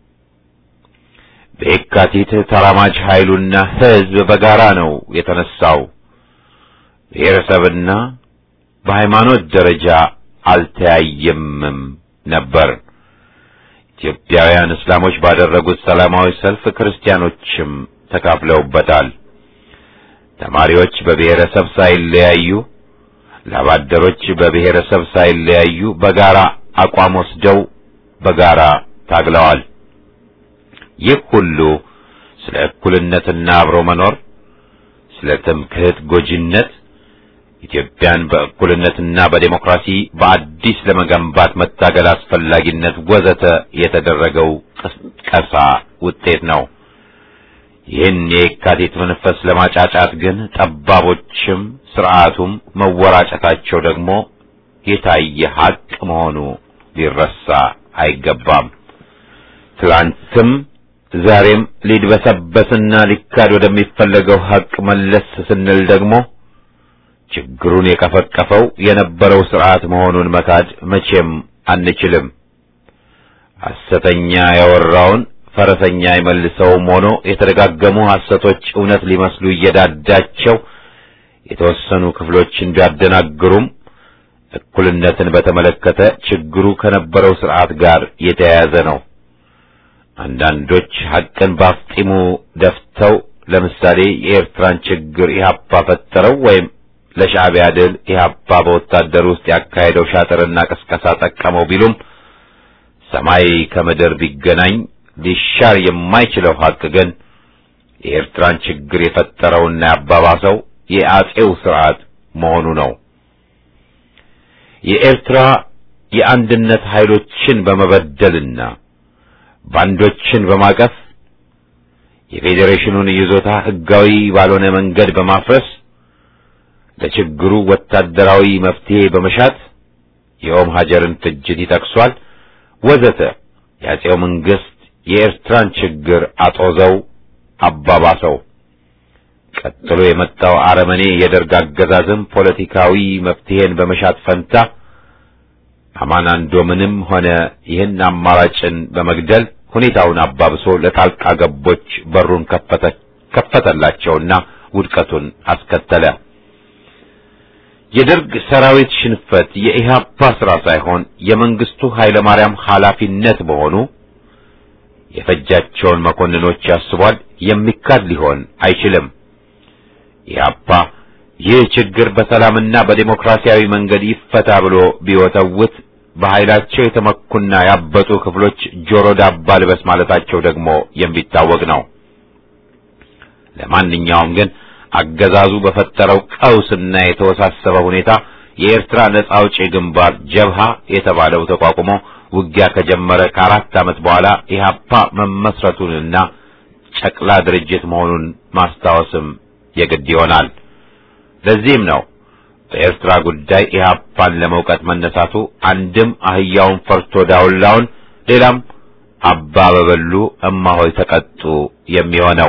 በየካቲት ተራማጅ ኃይሉና ሕዝብ በጋራ ነው የተነሳው። ብሔረሰብና በሃይማኖት ደረጃ አልተያየምም ነበር። ኢትዮጵያውያን እስላሞች ባደረጉት ሰላማዊ ሰልፍ ክርስቲያኖችም ተካፍለውበታል። ተማሪዎች በብሔረሰብ ሳይለያዩ፣ ላባደሮች በብሔረሰብ ሳይለያዩ በጋራ አቋም ወስደው በጋራ ታግለዋል። ይህ ሁሉ ስለ እኩልነትና አብሮ መኖር፣ ስለ ትምክህት ጎጂነት፣ ኢትዮጵያን በእኩልነትና በዴሞክራሲ በአዲስ ለመገንባት መታገል አስፈላጊነት ወዘተ የተደረገው ቅስቀሳ ውጤት ነው። ይህን የካቲት መንፈስ ለማጫጫት ግን ጠባቦችም ስርዓቱም መወራጨታቸው ደግሞ የታየ ሀቅ መሆኑ ሊረሳ አይገባም። ትላንትም ዛሬም ሊድበሰበስና ሊካድ ወደሚፈለገው ሀቅ መለስ ስንል ደግሞ ችግሩን የቀፈቀፈው የነበረው ስርዓት መሆኑን መካድ መቼም አንችልም። ሐሰተኛ ያወራውን ፈረሰኛ አይመልሰውም ሆኖ የተደጋገሙ ሐሰቶች እውነት ሊመስሉ እየዳዳቸው የተወሰኑ ክፍሎችን ቢያደናግሩም እኩልነትን በተመለከተ ችግሩ ከነበረው ስርዓት ጋር የተያያዘ ነው። አንዳንዶች ሐቅን ባፍጢሙ ደፍተው ለምሳሌ የኤርትራን ችግር ኢህአፓ ፈጠረው ወይም ለሻዕቢያ ድል ኢህአፓ በወታደር ውስጥ ያካሄደው ሻጥርና ቅስቀሳ ጠቀመው ቢሉም ሰማይ ከምድር ቢገናኝ ሊሻር የማይችለው ሐቅ ግን የኤርትራን ችግር የፈጠረውና ያባባሰው የአጼው ስርዓት መሆኑ ነው። የኤርትራ የአንድነት ኃይሎችን በመበደልና ባንዶችን በማቀፍ የፌዴሬሽኑን ይዞታ ሕጋዊ ባልሆነ መንገድ በማፍረስ ለችግሩ ወታደራዊ መፍትሄ በመሻት የኦም ሀጀርን ፍጅት ይጠቅሷል ወዘተ የአጼው መንግስት የኤርትራን ችግር አጦዘው አባባሰው። ቀጥሎ የመጣው አረመኔ የደርግ አገዛዝም ፖለቲካዊ መፍትሄን በመሻት ፈንታ አማናንዶምንም ሆነ ይህን አማራጭን በመግደል ሁኔታውን አባብሶ ለጣልቃ ገቦች በሩን ከፈተላቸውና ውድቀቱን አስከተለ። የደርግ ሰራዊት ሽንፈት የኢህአፓ ስራ ሳይሆን የመንግስቱ ኃይለማርያም ኃላፊነት መሆኑ የፈጃቸውን መኮንኖች ያስቧል። የሚካድ ሊሆን አይችልም። ኢህአፓ ይህ ችግር በሰላምና በዴሞክራሲያዊ መንገድ ይፈታ ብሎ ቢወተውት በኃይላቸው የተመኩና ያበጡ ክፍሎች ጆሮ ዳባ ልበስ ማለታቸው ደግሞ የሚታወቅ ነው። ለማንኛውም ግን አገዛዙ በፈጠረው ቀውስና የተወሳሰበ ሁኔታ የኤርትራ ነጻ አውጪ ግንባር ጀብሃ የተባለው ተቋቁሞ ውጊያ ከጀመረ ከአራት ዓመት በኋላ ኢህአፓ መመስረቱንና ጨቅላ ድርጅት መሆኑን ማስታወስም የግድ ይሆናል። ለዚህም ነው በኤርትራ ጉዳይ ኢህአፓን ለመውቀት መነሳቱ አንድም አህያውን ፈርቶ ዳውላውን፣ ሌላም አባ በበሉ እማሆይ ተቀጡ የሚሆነው።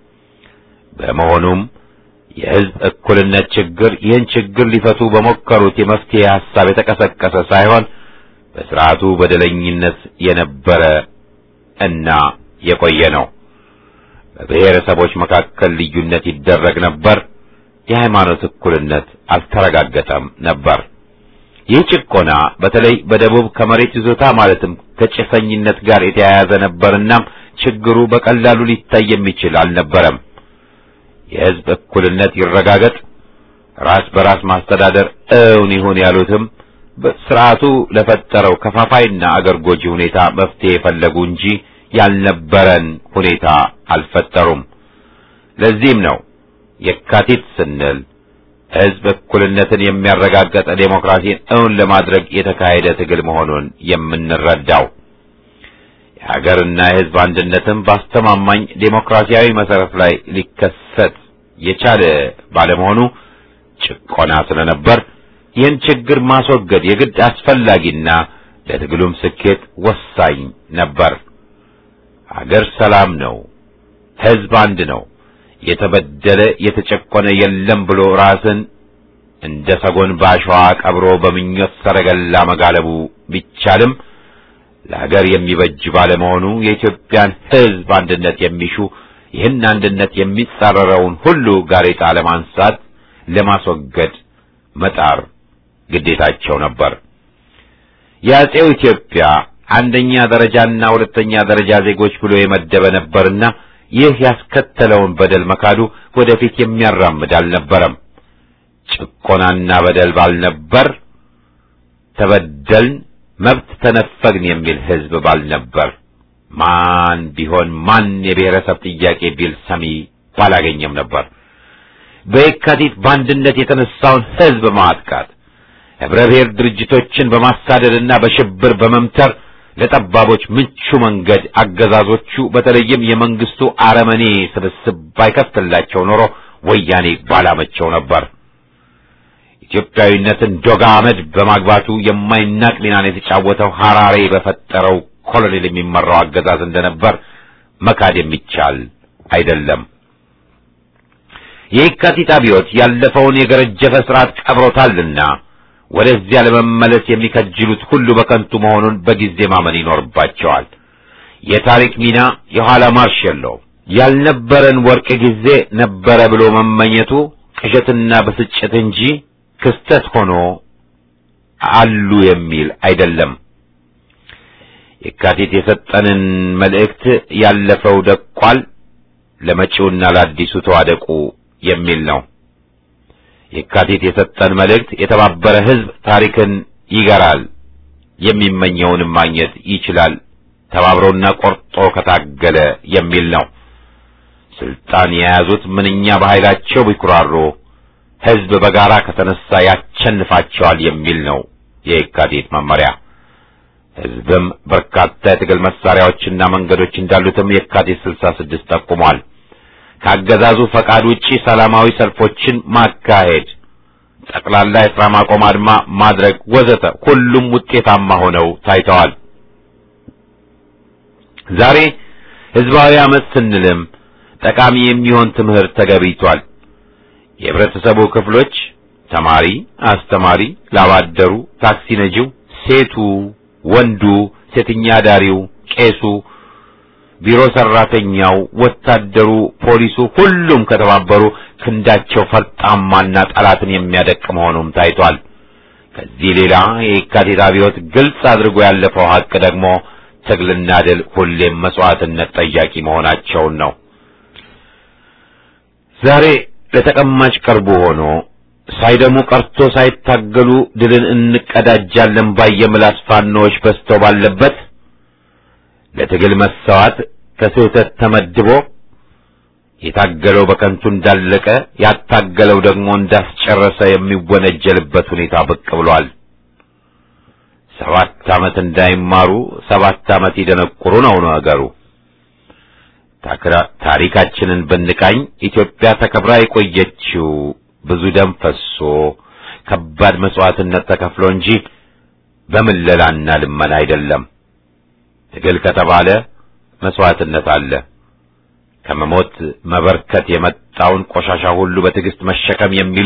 በመሆኑም የህዝብ እኩልነት ችግር ይህን ችግር ሊፈቱ በሞከሩት የመፍትሄ ሐሳብ የተቀሰቀሰ ሳይሆን በስርዓቱ በደለኝነት የነበረ እና የቆየ ነው። በብሔረሰቦች መካከል ልዩነት ይደረግ ነበር። የሃይማኖት እኩልነት አልተረጋገጠም ነበር። ይህ ጭቆና በተለይ በደቡብ ከመሬት ይዞታ ማለትም ከጭሰኝነት ጋር የተያያዘ ነበርና ችግሩ በቀላሉ ሊታይ የሚችል አልነበረም። የህዝብ እኩልነት ይረጋገጥ፣ ራስ በራስ ማስተዳደር እውን ይሁን ያሉትም ስርዓቱ ለፈጠረው ከፋፋይና አገር ጎጂ ሁኔታ መፍትሄ የፈለጉ እንጂ ያልነበረን ሁኔታ አልፈጠሩም። ለዚህም ነው የካቲት ስንል ህዝብ እኩልነትን የሚያረጋግጥ ዴሞክራሲን እውን ለማድረግ የተካሄደ ትግል መሆኑን የምንረዳው። የሀገርና የህዝብ አንድነትም በአስተማማኝ ዴሞክራሲያዊ መሰረት ላይ ሊከሰት የቻለ ባለመሆኑ ጭቆና ስለነበር ይህን ችግር ማስወገድ የግድ አስፈላጊና ለትግሉም ስኬት ወሳኝ ነበር። ሀገር ሰላም ነው፣ ህዝብ አንድ ነው፣ የተበደለ የተጨቆነ የለም ብሎ ራስን እንደ ሰጎን ባሸዋ ቀብሮ በምኞት ሰረገላ መጋለቡ ቢቻልም ለሀገር የሚበጅ ባለመሆኑ የኢትዮጵያን ህዝብ አንድነት የሚሹ ይህን አንድነት የሚጻረረውን ሁሉ ጋሬጣ ለማንሳት ለማስወገድ መጣር ግዴታቸው ነበር። የአጼው ኢትዮጵያ አንደኛ ደረጃና ሁለተኛ ደረጃ ዜጎች ብሎ የመደበ ነበርና ይህ ያስከተለውን በደል መካዱ ወደፊት የሚያራምድ አልነበረም። ጭቆናና በደል ባልነበር፣ ተበደልን፣ መብት ተነፈግን የሚል ህዝብ ባልነበር፣ ማን ቢሆን ማን የብሔረሰብ ጥያቄ ቢል ሰሚ ባላገኘም ነበር። በየካቲት በአንድነት የተነሳውን ህዝብ ማጥቃት ህብረ ብሔር ድርጅቶችን በማሳደድና በሽብር በመምተር ለጠባቦች ምቹ መንገድ አገዛዞቹ በተለይም የመንግስቱ አረመኔ ስብስብ ባይከፍትላቸው ኖሮ ወያኔ ባላመቸው ነበር። ኢትዮጵያዊነትን ዶጋ አመድ በማግባቱ የማይናቅ ሚናን የተጫወተው ሐራሬ በፈጠረው ኮሎኔል የሚመራው አገዛዝ እንደነበር መካድ የሚቻል አይደለም። የየካቲት አብዮት ያለፈውን የገረጀፈ ስርዓት ቀብሮታልና ወደዚያ ለመመለስ የሚከጅሉት ሁሉ በከንቱ መሆኑን በጊዜ ማመን ይኖርባቸዋል። የታሪክ ሚና የኋላ ማርሽ የለውም። ያልነበረን ወርቅ ጊዜ ነበረ ብሎ መመኘቱ ቅዠትና ብስጭት እንጂ ክስተት ሆኖ አሉ የሚል አይደለም። የካቲት የሰጠንን መልእክት ያለፈው ደቋል፣ ለመጪውና ለአዲሱ ተዋደቁ የሚል ነው። የካቲት የሰጠን መልእክት የተባበረ ሕዝብ ታሪክን ይገራል፣ የሚመኘውንም ማግኘት ይችላል፣ ተባብሮና ቆርጦ ከታገለ የሚል ነው። ስልጣን የያዙት ምንኛ በኃይላቸው ቢኩራሩ ሕዝብ በጋራ ከተነሳ ያቸንፋቸዋል የሚል ነው የየካቲት መመሪያ። ሕዝብም በርካታ የትግል መሳሪያዎችና መንገዶች እንዳሉትም የካቲት ስልሳ ስድስት ጠቁሟል። ከአገዛዙ ፈቃድ ውጪ ሰላማዊ ሰልፎችን ማካሄድ፣ ጠቅላላ የሥራ ማቆም አድማ ማድረግ ወዘተ ሁሉም ውጤታማ ሆነው ታይተዋል። ዛሬ ሕዝባዊ አመፅ ስንልም ጠቃሚ የሚሆን ትምህርት ተገቢቷል። የህብረተሰቡ ክፍሎች ተማሪ፣ አስተማሪ፣ ላባደሩ፣ ታክሲ ነጂው፣ ሴቱ፣ ወንዱ፣ ሴተኛ አዳሪው፣ ቄሱ ቢሮ ሰራተኛው፣ ወታደሩ፣ ፖሊሱ ሁሉም ከተባበሩ ክንዳቸው ፈርጣማና ጠላትን የሚያደቅ መሆኑም ታይቷል። ከዚህ ሌላ የየካቲት አብዮት ግልጽ አድርጎ ያለፈው ሀቅ ደግሞ ትግልና ድል ሁሌም መስዋዕትነት ጠያቂ መሆናቸውን ነው። ዛሬ ለተቀማጭ ቀርቦ ሆኖ ሳይደሙ ቀርቶ ሳይታገሉ ድልን እንቀዳጃለን ባይ የምላስ ፋኖዎች በዝተው ባለበት ለትግል መሰዋት ከስህተት ተመድቦ የታገለው በከንቱ እንዳለቀ ያታገለው ደግሞ እንዳስጨረሰ የሚወነጀልበት ሁኔታ ብቅ ብሏል። ሰባት ዓመት እንዳይማሩ ሰባት ዓመት ይደነቁሩ ነው ነገሩ። ታሪካችንን ብንቃኝ ኢትዮጵያ ተከብራ የቆየችው ብዙ ደም ፈሶ ከባድ መስዋዕትነት ተከፍሎ እንጂ በምለላና ልመና አይደለም። ትግል ከተባለ መስዋዕትነት አለ። ከመሞት መበርከት የመጣውን ቆሻሻ ሁሉ በትዕግስት መሸከም የሚሉ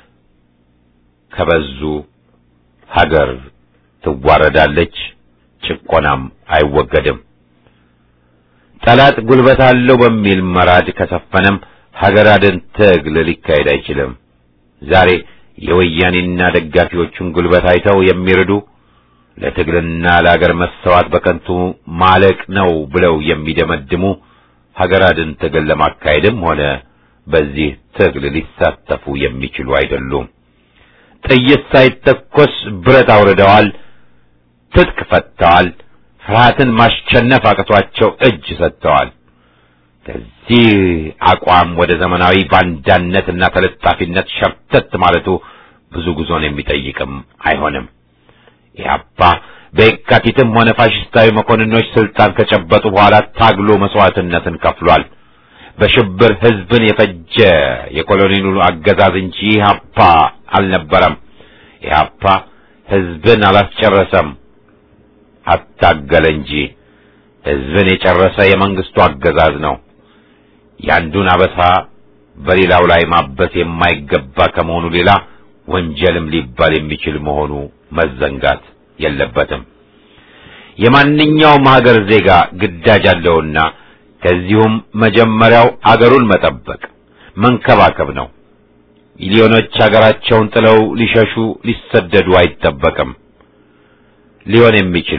ከበዙ ሀገር ትዋረዳለች፣ ጭቆናም አይወገድም። ጠላት ጉልበት አለው በሚል መራድ ከሰፈነም ሀገር አድን ትግል ሊካሄድ አይችልም። ዛሬ የወያኔና ደጋፊዎቹን ጉልበት አይተው የሚርዱ ለትግልና ለሀገር መሰዋት በከንቱ ማለቅ ነው ብለው የሚደመድሙ ሀገር አድን ትግል ለማካሄድም ሆነ በዚህ ትግል ሊሳተፉ የሚችሉ አይደሉም። ጥይት ሳይተኮስ ብረት አውርደዋል፣ ትጥቅ ፈትተዋል፣ ፍርሃትን ማሸነፍ አቅቷቸው እጅ ሰጥተዋል። ከዚህ አቋም ወደ ዘመናዊ ባንዳነትና ተለጣፊነት ሸርተት ማለቱ ብዙ ጉዞን የሚጠይቅም አይሆንም። ኢህአፓ በየካቲትም ሆነ ፋሽስታዊ መኮንኖች ስልጣን ከጨበጡ በኋላ ታግሎ መስዋዕትነትን ከፍሏል። በሽብር ህዝብን የፈጀ የኮሎኔሉ አገዛዝ እንጂ ኢህአፓ አልነበረም። ኢህአፓ ህዝብን አላስጨረሰም፣ አታገለ እንጂ። ህዝብን የጨረሰ የመንግስቱ አገዛዝ ነው። ያንዱን አበሳ በሌላው ላይ ማበስ የማይገባ ከመሆኑ ሌላ ወንጀልም ሊባል የሚችል መሆኑ መዘንጋት የለበትም። የማንኛውም ሀገር ዜጋ ግዳጅ አለውና ከዚሁም መጀመሪያው አገሩን መጠበቅ መንከባከብ ነው። ሚሊዮኖች ሀገራቸውን ጥለው ሊሸሹ ሊሰደዱ አይጠበቅም። ሊሆን የሚችልም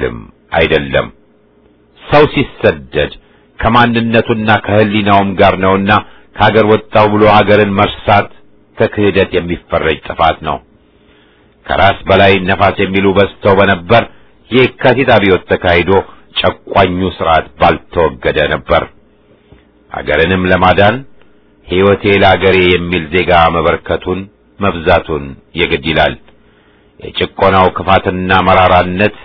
አይደለም። ሰው ሲሰደድ ከማንነቱና ከህሊናውም ጋር ነውና ከሀገር ወጣው ብሎ ሀገርን መርሳት ከክህደት የሚፈረጅ ጥፋት ነው። ከራስ በላይ ነፋስ የሚሉ በዝተው በነበር የካቲት አብዮት ተካሂዶ ጨቋኙ ስርዓት ባልተወገደ ነበር። ሀገርንም ለማዳን ሕይወቴ ለአገሬ የሚል ዜጋ መበርከቱን መብዛቱን የግድ ይላል። የጭቆናው ክፋትና መራራነት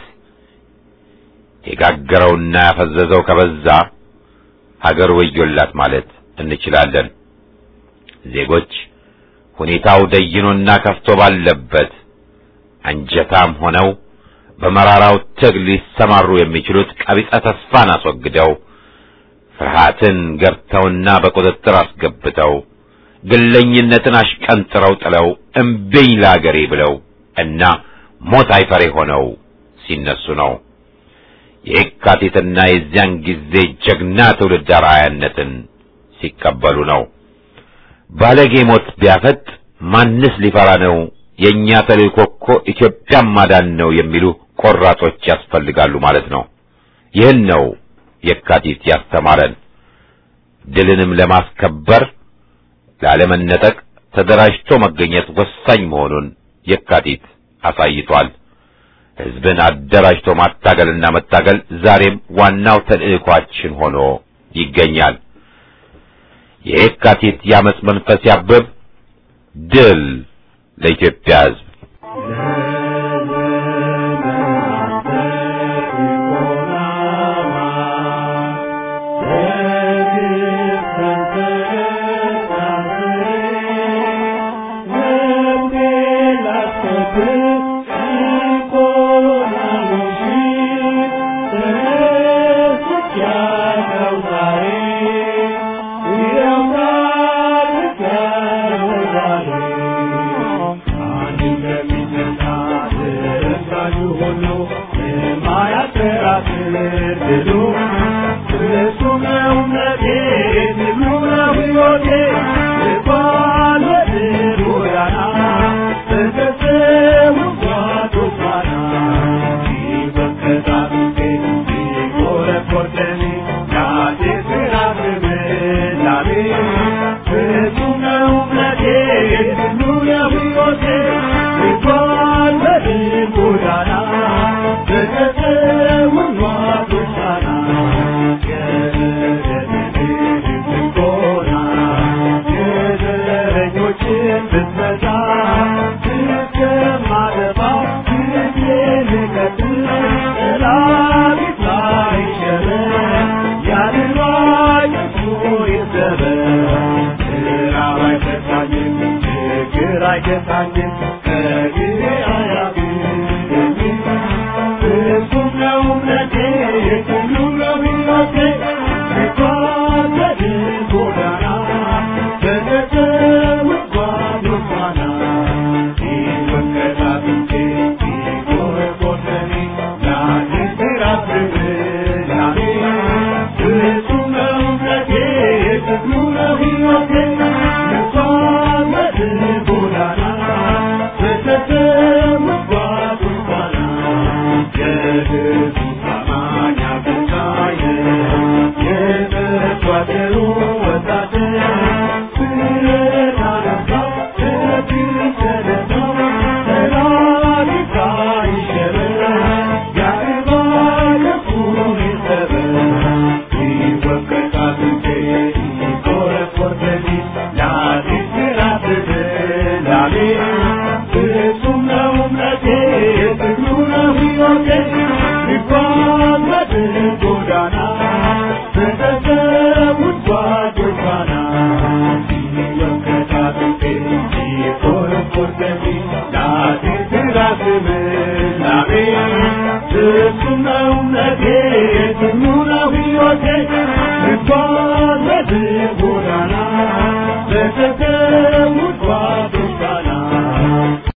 የጋገረውና ያፈዘዘው ከበዛ ሀገር ወዮላት ማለት እንችላለን። ዜጎች ሁኔታው ደይኖና ከፍቶ ባለበት አንጀታም ሆነው በመራራው ትግል ሊሰማሩ የሚችሉት ቀቢጸ ተስፋን አስወግደው ፍርሃትን ገብተውና በቁጥጥር አስገብተው ግለኝነትን አሽቀንጥረው ጥለው እምቢኝ ለአገሬ ብለው እና ሞት አይፈሬ ሆነው ሲነሱ ነው። የካቲትና የዚያን ጊዜ ጀግና ትውልድ አርአያነትን ሲቀበሉ ነው። ባለጌ ሞት ቢያፈጥ ማንስ ሊፈራ ነው? የእኛ ተልእኮ እኮ ኢትዮጵያን ማዳን ነው የሚሉ ቆራጦች ያስፈልጋሉ ማለት ነው። ይህን ነው የካቲት ያስተማረን። ድልንም ለማስከበር ላለመነጠቅ ተደራጅቶ መገኘት ወሳኝ መሆኑን የካቲት አሳይቷል። ሕዝብን አደራጅቶ ማታገልና መታገል ዛሬም ዋናው ተልእኳችን ሆኖ ይገኛል። የየካቲት የአመፅ መንፈስ ያብብ። ድል ለኢትዮጵያ ሕዝብ። Thank you.